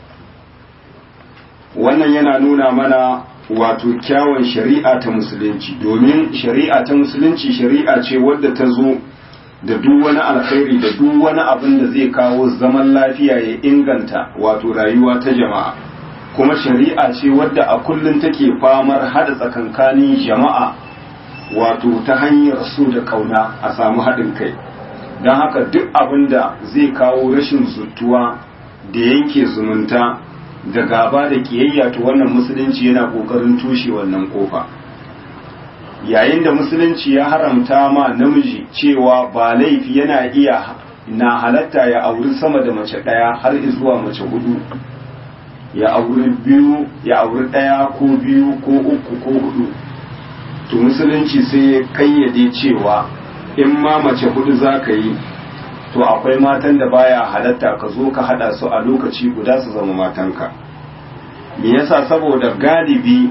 wannan yana nuna mana wato kyawun shari'a ta musulunci domin shari'a ta musulunci shari'a ce wadda ta zo da duk wani alkhairi da duk wani abin da zai kawo zaman lafiya ya inganta wato rayuwa ta jama'a kuma shari'a ce wadda a kullum take famar hada tsakankanin jama'a wato ta hanyar so da kauna a samu haɗin kai don haka duk abin da zai kawo rashin zutuwa da yanke zumunta da gaba da kiyayya to wannan musulunci yana kokarin tushe wannan kofa yayin da musulunci ya haramta ma namiji cewa ba laifi yana iya na halatta ya auri sama da mace ɗaya har zuwa mace hudu ya auri biyu ya auri ɗaya ko biyu ko uku ko hudu to musulunci sai ya kayyade cewa in ma mace hudu za ka yi to akwai matan da baya halatta ka zo ka hada su a lokaci guda su zama matanka me yasa saboda galibi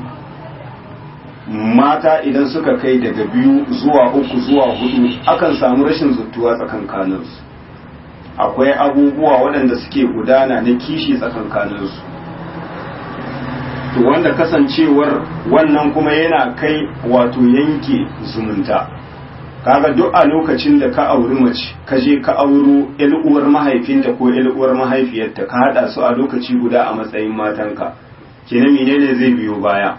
mata idan suka kai daga biyu zuwa uku zuwa hudu akan samu rashin zuttuwa tsakankaninsu akwai abubuwa waɗanda suke gudana na kishi tsakankaninsu to wanda kasancewar wannan kuma yana kai wato yanke zumunta kaga duk a lokacin da ka auri mace ka je ka auro uwar mahaifinta ko uwar mahaifiyarta ka hada su a lokaci guda a matsayin matanka kenan menene zai biyo baya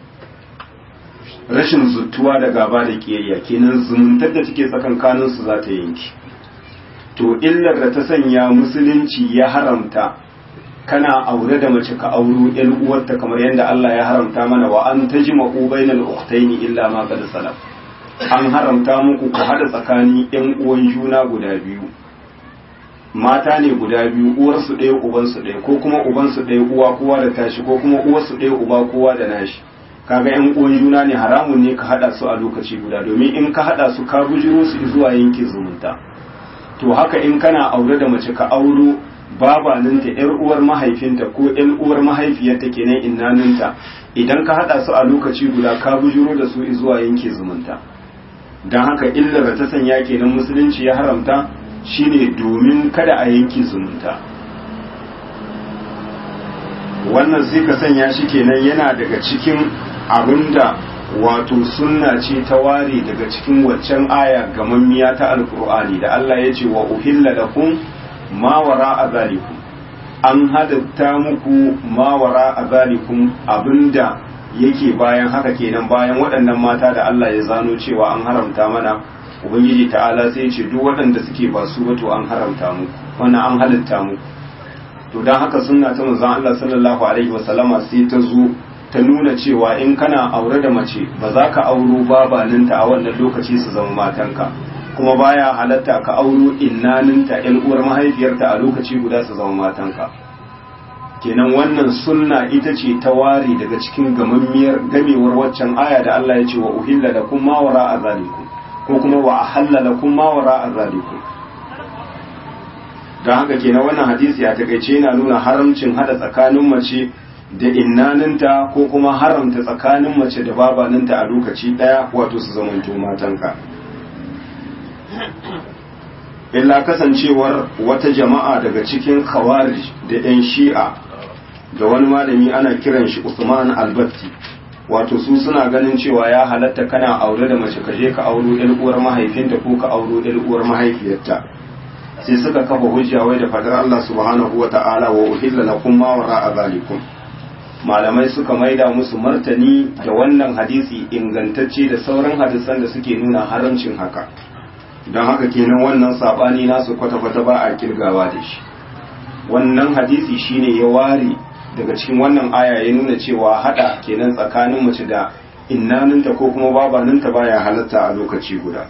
rashin zuttuwa da gaba da kiyayya kenan zumuntar da take tsakankanin su za ta yanki to illar da ta sanya musulunci ya haramta kana aure da mace ka auro yan uwarta kamar yadda Allah ya haramta mana wa an tajma'u bainal ukhtaini illa ma qad salaf an haramta muku ku hada tsakanin yan uwan juna guda biyu mata ne guda biyu uwarsu ɗaya ubansu ɗaya ko kuma ubansu ɗaya uwa kowa da tashi ko kuma uwarsu ɗaya uba kowa da nashi kaga yan uwan juna ne haramun ne ka hada su a lokaci guda domin in ka hada su ka bujiro su zuwa yankin zumunta to haka in kana aure da mace ka auro babaninta yar uwar mahaifinta ko yan uwar mahaifiyarta kenan innaninta idan ka hada su a lokaci guda ka bujiro da su zuwa yanke zumunta don haka illar da ta sanya kenan musulunci ya haramta shine domin kada a yanke zumunta wannan sai ka sanya shi kenan yana daga cikin abinda wato sunna ce ta ware daga cikin waccan aya gamammiya ta alkur'ani da Allah ya ce wa uhilla lakum ma wara azalikum an hadatta muku ma wara azalikum abinda yake bayan haka kenan bayan waɗannan mata da Allah ya zano cewa an haramta mana ubangiji ta'ala sai ce duk waɗanda suke ba su ba to an haramta muku wannan an halitta muku to dan haka sunna ta manzon Allah sallallahu alaihi wasallama sai ta zo ta nuna cewa in kana aure da mace ba za ka auro babaninta a wannan lokaci su zama matanka kuma baya halatta ka auro innaninta yan uwar mahaifiyarta a lokaci guda su zama matanka kenan wannan sunna ita ce ta ware daga cikin gamammiyar gamewar waccan aya da Allah ya ce wa uhilla lakum ma wara azalikum ko kuma wa ahalla lakum ma wara azalikum don haka kenan wannan hadisi a takaice yana nuna haramcin hada tsakanin mace da innaninta ko kuma haramta tsakanin mace da babaninta a lokaci daya wato su zamanto matanka illa kasancewar wata jama'a daga cikin khawarij da 'yan shi'a da wani malami ana kiran shi Usman Albatti wato su suna ganin cewa ya halatta kana aure da mace ka je ka auro ɗan uwar mahaifinta ko ka auro ɗan uwar mahaifiyarta sai suka kafa hujja wai da fadar Allah subhanahu wa ta'ala wa uhilla lakum ma wara'a zalikum malamai suka maida musu martani da wannan hadisi ingantacce da sauran hadisan da suke nuna haramcin haka don haka kenan wannan sabani nasu kwata-kwata ba a kirgawa da shi wannan hadisi shine ya ware daga cikin wannan aya ya nuna cewa hada kenan tsakanin mace da innaninta ko kuma babaninta baya halatta a lokaci guda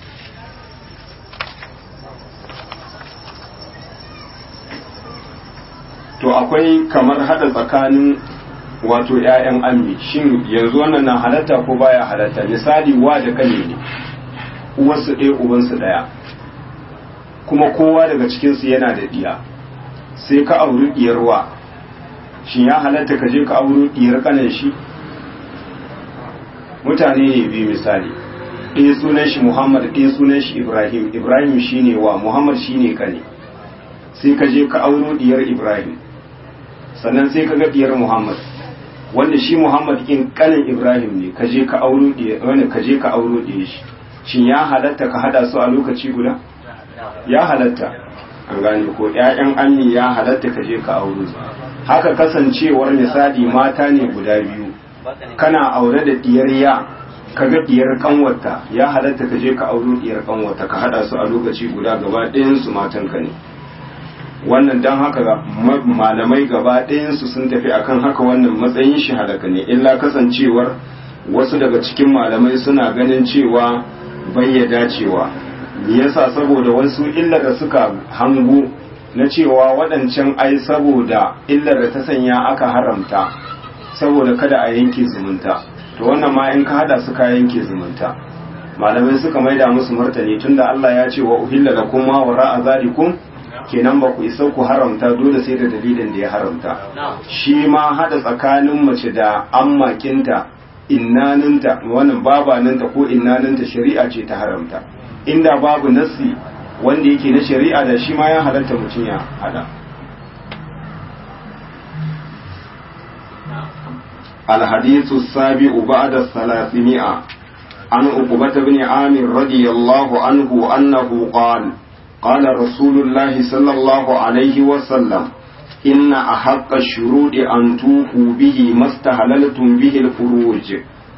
to akwai kamar hada tsakanin wato ‘ya'yan ammi shin yanzu wannan na halatta ko baya halatta misali wa da kane ne uwarsu ɗaya ubansu ɗaya kuma kowa daga cikinsu yana da ɗiya sai ka auri ɗiyar wa shin ya halatta ka je ka auri ɗiyar kanan shi mutane ne biyu misali ɗaya sunan shi muhammad ɗaya sunan shi ibrahim ibrahim shine wa muhammad shine kane sai ka je ka auro ɗiyar ibrahim sannan sai ka ga ɗiyar muhammad wanda shi muhammad in kanin ibrahim ne ka je ka auro wanda ka je ka auro ɗaya shi shin ya halatta ka hada su a lokaci guda ya halatta an gane ko ƴaƴan ammi ya halatta ka je ka auro su haka kasancewar misali mata ne guda biyu kana aure da diyar ya kaga diyar kanwata ya halatta ka je ka auro diyar kanwata ka hada su a lokaci guda gaba ɗayan su matan ka ne wannan don haka malamai gaba ɗayansu sun tafi akan haka wannan matsayin shi halaka ne illa kasancewar wasu daga cikin malamai suna ganin cewa bai dacewa me yasa saboda wasu illar da suka hango na cewa waɗancan ai saboda illar da ta sanya aka haramta saboda kada a yanke zumunta to wannan ma in ka hada suka yanke zumunta malamai suka maida musu martani tunda Allah ya ce wa uhilla lakum ma wara'a zalikum kenan ba ku isa ku haramta dole sai da dalilin da ya haramta shi ma hada tsakanin mace da ammakinta innaninta wannan babaninta ko innaninta shari'a ce ta haramta inda babu nassi wanda yake na shari'a da shi ma ya halatta mutum ya hada الحديث السابع بعد الثلاثمائة عن عقبة بن عامر رضي الله عنه أنه قال قال رسول الله صلى الله عليه وسلم إن أحق الشروط أن توفوا به ما استهللتم به الفروج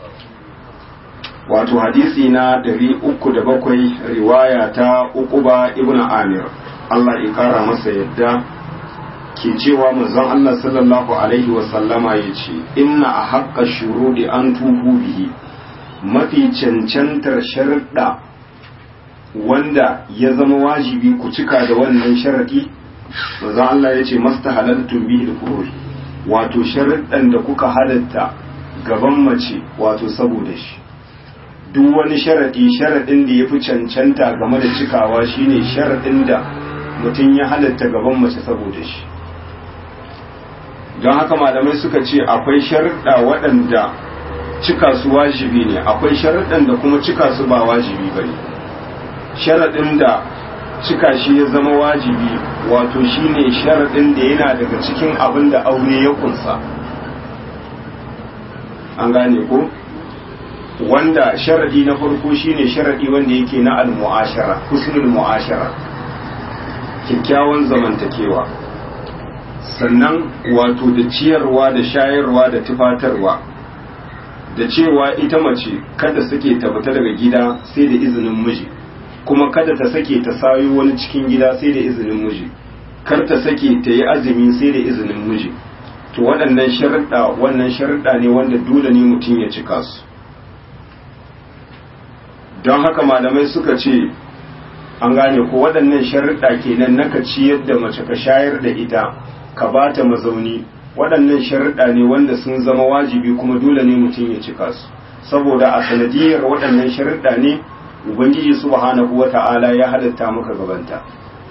wato hadisi na ɗari uku da bakwai riwaya ta uquba ibn amir Allah ya kara masa yadda ke cewa manzon Allah sallallahu alaihi wasallama ya ce inna a haƙƙa shurudi an tuhu bihi mafi cancantar sharuɗa wanda ya zama wajibi ku cika da wannan sharaɗi manzon Allah ya ce masta halaltun bihi da wato sharuɗan da kuka halatta gaban mace wato saboda shi duk wani sharaɗi sharaɗin da ya fi cancanta game da cikawa shine sharaɗin da mutum ya halatta gaban mace saboda shi don haka malamai suka ce akwai sharuɗa waɗanda cika su wajibi ne akwai sharuɗan da kuma cika su ba wajibi ba ne sharaɗin da cika shi ya zama wajibi wato shine sharaɗin da yana daga cikin abin da aure ya kunsa an gane ko wanda sharaɗi na farko shine sharaɗi wanda yake na al-mu'ashara husnul mu'ashara kyakkyawan zamantakewa sannan wato da ciyarwa da shayarwa da tufatarwa da cewa ita mace kada sake ta fita daga gida sai da izinin miji kuma kada ta sake ta sayo wani cikin gida sai da izinin miji kar ta sake ta yi azumi sai da izinin miji to waɗannan sharuɗa wannan sharuɗa ne wanda dole ne mutum ya cika su don haka malamai suka ce an gane ko waɗannan sharuɗa kenan naka ciyar da mace ka shayar da ita ka ba ta mazauni waɗannan sharuɗa ne wanda sun zama wajibi kuma dole ne mutum ya cika su saboda a sanadiyar waɗannan sharuɗa ne ubangiji subhanahu wata'ala ya halatta maka gabanta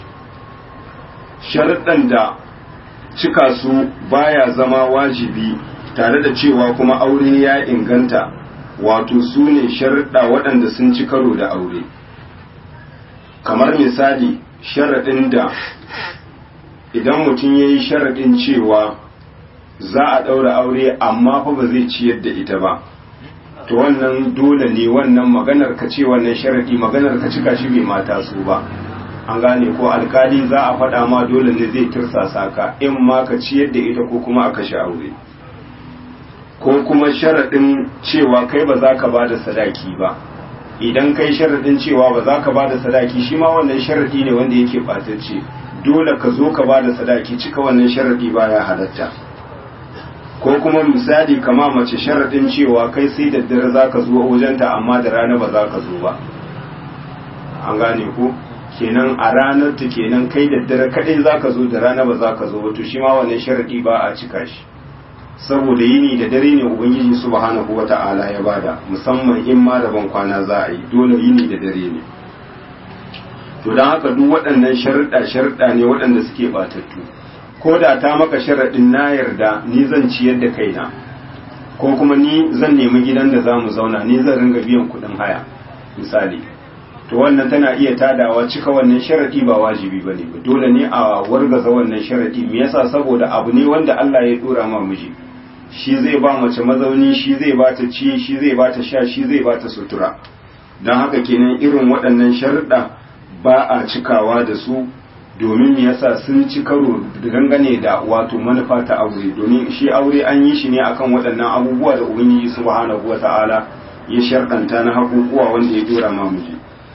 sharuɗan da cika su baya zama wajibi tare da cewa kuma aure ya inganta wato su ne sharuɗa waɗanda sun ci karo da aure kamar misali sharaɗin da idan mutum ya yi sharaɗin cewa za a ɗaura aure amma fa ba zai ciyar da ita ba to wannan dole ne wannan maganar ka ce wannan sharaɗi maganar ka cika shi bai mata su ba an gane ko alkali za a faɗa ma dole ne zai tirsasa ka in ma ka ciyar da ita ko kuma a kashe aure ko kuma sharaɗin cewa kai ba za ka ba da sadaki ba idan kai sharaɗin cewa ba za ka ba da sadaki shi ma wannan sharaɗi ne wanda yake ɓatacce dole ka zo ka ba da sadaki cika wannan sharaɗi baya halatta ko kuma misali kama mace sharaɗin cewa kai sai da dare za ka zo wajenta amma da rana ba za ka zo ba an gane ko kenan a ranar ta kenan kai da dare kaɗai za ka zo da rana ba za ka zo ba to shi ma wannan sharaɗi ba a cika shi saboda yini da dare ne ubangiji subhanahu wata'ala ya bada musamman in ma da ban kwana za a yi dole yini da dare ne to don haka duk waɗannan sharuɗa sharuɗa ne waɗanda suke batattu ko da ta maka sharaɗin na yarda ni zan ciyar da kaina ko kuma ni zan nemi gidan da za mu zauna ni zan ringa biyan kuɗin haya misali to wannan tana iya tadawa cika wannan sharaɗi ba wajibi ba ne ba dole ne a wargaza wannan sharaɗi me yasa saboda abu ne wanda Allah ya ɗora ma miji shi zai ba mace mazauni shi zai ba ta ci shi zai ba ta sha shi zai ba ta sutura don haka kenan irin waɗannan sharuɗa ba a cikawa da su domin me yasa sun ci karo dangane da wato manufa ta aure domin shi aure an yi shi ne akan waɗannan abubuwa da ubangiji subhanahu wata'ala ya sharɗanta na hakukuwa wanda ya dora ma miji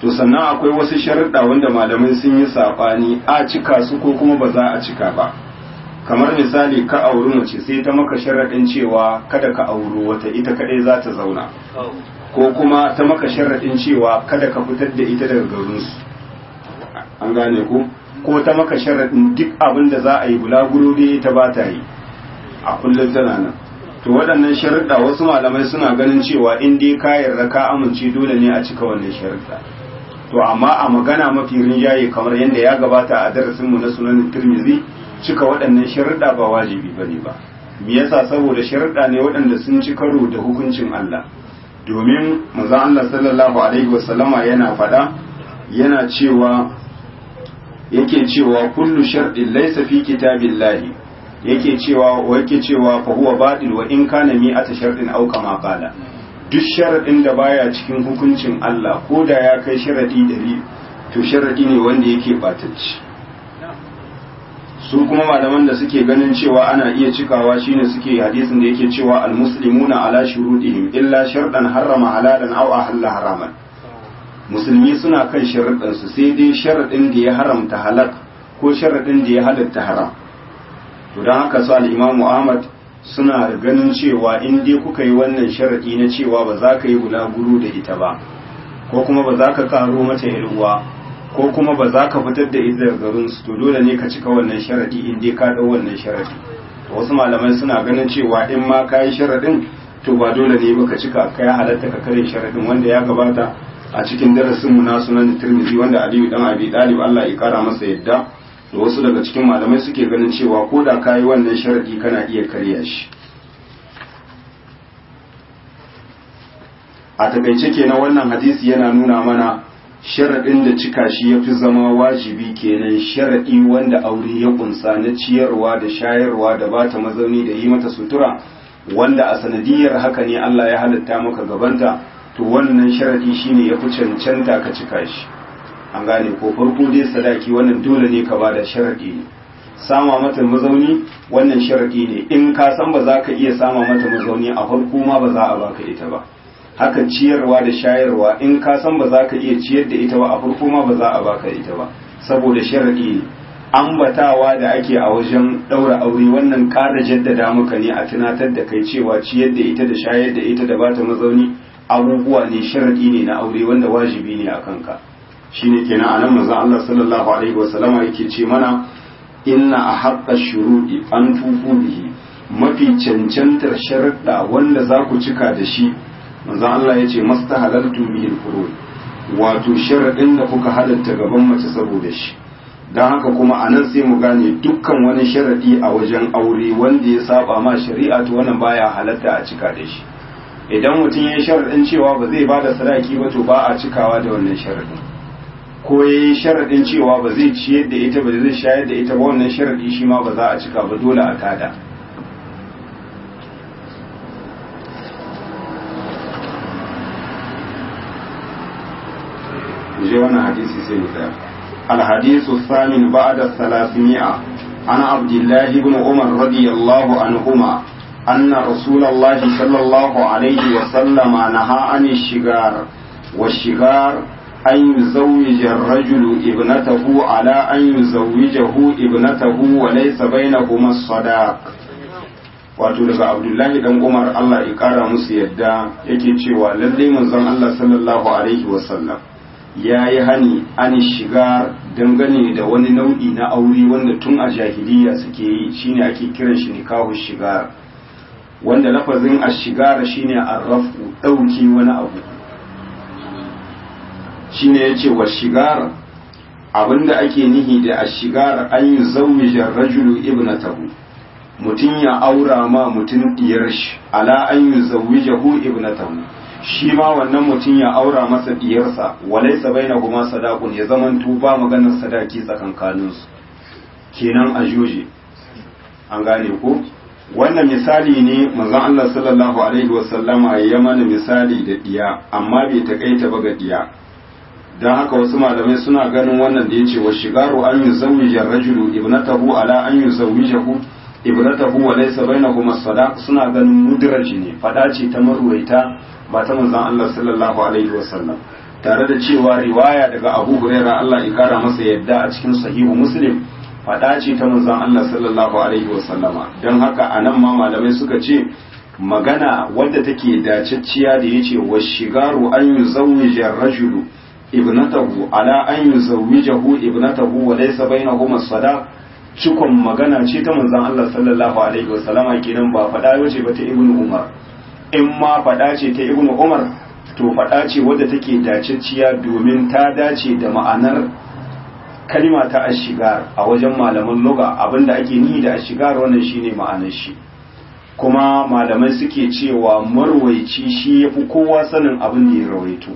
to sannan akwai wasu sharuɗa wanda malamai sun yi saɓani a cika su ko kuma ba za a cika ba kamar misali ka auri mace sai ta maka sharaɗin cewa kada ka auri wata ita kaɗai za ta zauna ko kuma ta maka sharaɗin cewa kada ka fitar da ita daga garinsu an gane ku ko ta maka sharaɗin duk abin da za a yi bulaguro da ita ba ta yi a kullum tana nan to waɗannan sharuɗa wasu malamai suna ganin cewa in dai ka yarda ka amince dole ne a cika wannan sharuɗa to amma a magana mafi rinjaye kamar yadda ya gabata a darasinmu na sunan tirmizi cika waɗannan sharuɗa ba wajibi ba ne ba me yasa saboda sharuɗa ne waɗanda sun ci karo da hukuncin Allah domin manzon Allah sallallahu alaihi wasallama yana faɗa yana cewa yake cewa kullu sharɗin laysa fi kitabillahi yake cewa yake cewa fa huwa batil wa in kana mi'ata sharɗin aw kama qala duk sharaɗin da baya cikin hukuncin Allah ko da ya kai sharaɗi ɗari to sharaɗi ne wanda yake ɓatacci su kuma malaman da suke ganin cewa ana iya cikawa shine suke hadisin da yake cewa almuslimuna ala shurudihim illa sharɗan harrama halalan aw ahalla haraman musulmi suna kan sharaɗin su sai dai sharaɗin da ya haramta halak ko sharaɗin da ya halatta haram to don haka su al-imamu Ahmad suna ganin cewa in dai kuka yi wannan sharaɗi na cewa ba za ka yi bulaguro da ita ba ko kuma ba za ka karo mata uwa ko kuma ba za ka fitar da ita daga garin su to dole ne ka cika wannan sharaɗi in dai ka ɗau wannan sharaɗi to wasu malamai suna ganin cewa in ma ka yi sharaɗin to ba dole ne ba ka cika ka ya halatta ka kare sharaɗin wanda ya gabata a cikin darasin mu na sunan Tirmidhi wanda Aliyu dan Abi Talib Allah ya kara masa yadda da wasu daga cikin malamai suke ganin cewa ko da ka yi wannan sharadi kana iya karya shi a takaice kenan wannan hadisi yana nuna mana sharadin da cika shi ya fi zama wajibi kenan sharadi wanda aure ya kunsa na ciyarwa da shayarwa da bata mazauni da yi mata sutura wanda a sanadiyar haka ne Allah ya halitta maka gabanta to wannan sharadi shine ya fi cancanta ka cika shi an gane ko farko dai sadaki wannan dole ne ka bada sharadi ne sama mata mazauni wannan sharadi ne in ka san ba za ka iya sama mata mazauni a farko ma ba za a baka ita ba haka ciyarwa da shayarwa in ka san ba za ka iya ciyar da ita ba a farko ma ba za a baka ita ba saboda sharadi ne ambatawa da ake a wajen daura aure wannan ƙara jaddada maka ne a tunatar da kai cewa ciyar da ita da shayar da ita da bata mazauni abubuwa ne sharadi ne na aure wanda wajibi ne a kanka shine kenan anan manzon Allah sallallahu alaihi wasallama yake ce mana inna ahaqqa shuruɗi an tufu bihi mafi cancantar sharuɗa wanda za ku cika da shi manzon Allah ya ce mastahalaltu bihi al wato sharaɗin da kuka halatta gaban mace saboda shi don haka kuma a nan sai mu gane dukkan wani sharaɗi a wajen aure wanda ya saba ma shari'a to wannan baya halatta a cika da shi idan mutum ya yi sharaɗin cewa ba zai bada sadaki ba to ba a cikawa da wannan sharaɗin ko ya yi sharaɗin cewa ba zai ciyar da ita ba zai shayar da ita ba wannan sharaɗi shi ma ba za a cika ba dole a tada je wannan hadisi sai mu tsaya الحديث الثامن بعد الثلاثمائة عن عبد الله بن عمر رضي الله عنهما أن رسول الله صلى الله عليه وسلم نهى عن الشجار والشجار أن يزوج الرجل ابنته على أن يزوجه ابنته وليس بينهما الصداق wato daga abdullahi dan umar allah ya kara musu yadda yake cewa lallai manzon allah sallallahu alaihi wasallam ya yi hani an shiga dangane da wani nau'i na aure wanda tun a jahiliya suke yi shine ake kiran shi nikahu shigar wanda lafazin ashigara shine arrafu dauke wani abu shine yace wa shigar abinda ake nihi da ashigar an yi zawija rajulu ibnatahu mutum ya aura ma mutum diyar shi ala an yi zawijahu ibnatahu shi ma wannan mutum ya aura masa diyarsa walaisa baina kuma sadaqun ya zaman tuba maganar sadaki tsakankaninsu kenan a joje an gane ko wannan misali ne manzon Allah sallallahu alaihi wasallama ya mana misali da diya amma bai takaita ba ga diya dan haka wasu malamai suna ganin wannan da yace wa shigaru an yuzawwija rajulu ibnatahu ala an yuzawwijahu ibnatahu wa laysa bainahuma sadaq suna ganin mudraji ne fada ce ta marwaita ba ta manzon Allah sallallahu alaihi wasallam tare da cewa riwaya daga Abu Hurairah Allah ya kara masa yadda a cikin sahihu Muslim faɗa ce ta manzon Allah sallallahu alaihi wasallama don haka anan ma malamai suka ce magana wadda take dacacciya da yace wa shigaru an yuzawwija rajulu ibnatahu ala an yuzawwijahu ibnatahu wa laysa bainahuma sadaq cikon magana ce ta manzon Allah sallallahu alaihi wasallama kenan ba faɗa yace ba ta ibnu umar in ma faɗa ce ta ibnu umar to faɗa ce wadda take dacacciya domin ta dace da ma'anar kalima ta ashigar a wajen malaman luga abinda ake nihi da ashigar wannan shine ma'anar shi kuma malamai suke cewa marwaici shi yafi kowa sanin abin da ya rawaito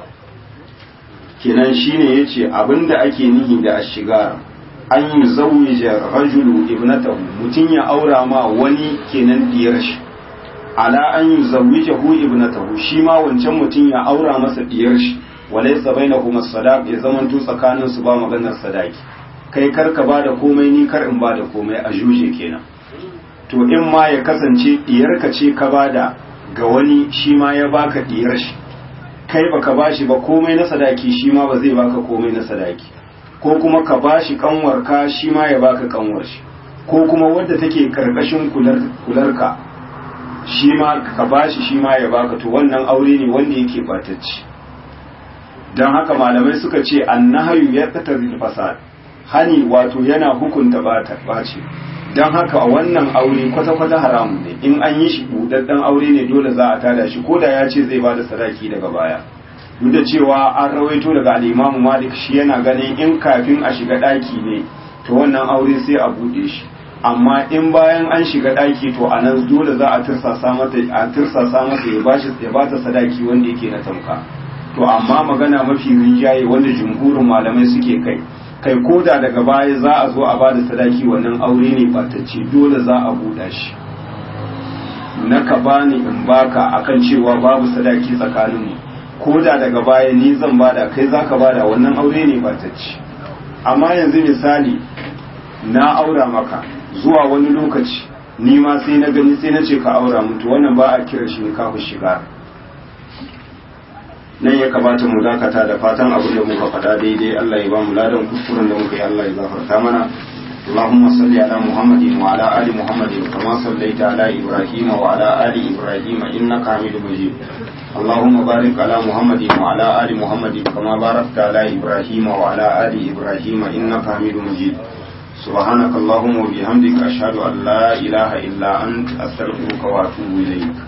kenan shine yace abinda ake nihi da ashigar an yi zawija rajulu ibnatahu mutum ya aura ma wani kenan diyar shi ala an yi zawwijahu ibnatahu shi ma wancan mutum ya aura masa diyar shi walaysa bainahuma sadaq ya zaman to tsakanin su ba maganar sadaki kai kar ka bada komai ni kar in bada komai a juje kenan to in ma ya kasance diyar ka ce ka bada ga wani shi ma ya baka diyar shi kai baka bashi ba komai na sadaki shi ma ba zai baka komai na sadaki ko kuma ka bashi kanwar ka shi ma ya baka kanwar shi ko kuma wadda take karkashin kular kularka shi ma ka bashi shi ma ya baka to wannan aure ne wanda yake batacci don haka malamai suka ce annahayu ya qatar fasad hani wato yana hukunta bata bace don haka wannan aure kwata-kwata haramun ne in an yi shi budaddan aure ne dole za a tada shi ko da ya ce zai bada sadaki daga baya duk da cewa an rawaito daga al'imamu malik shi yana ganin in kafin a shiga daki ne to wannan aure sai a bude shi amma in bayan an shiga daki to a nan dole za a tirsasa mata a tirsasa mata ya bashi ya bata sadaki wanda yake na tamka to amma magana mafi rinjaye wanda jumhurin malamai suke kai kai koda daga baya za a zo a bada sadaki wannan aure ne batacce dole za a buɗa shi na ka bani in baka akan cewa babu sadaki tsakaninmu koda daga baya ni zan bada kai za ka bada wannan aure ne batacce amma yanzu misali na aura maka zuwa wani lokaci ni ma sai na gani sai na ce ka aura mutu wannan ba a kira shi ne kafin shiga nan ya kamata mu dakata da fatan abin da muka faɗa daidai Allah ya ba mu ladan kuskuren da muka yi Allah ya gafarta mana اللهم صل على محمد وعلى آل محمد كما صليت على إبراهيم وعلى آل إبراهيم إنك حميد مجيد اللهم بارك على محمد وعلى آل محمد كما باركت على إبراهيم وعلى آل إبراهيم إنك حميد مجيد سبحانك اللهم وبحمدك أشهد أن لا إله إلا أنت أستغفرك وأتوب إليك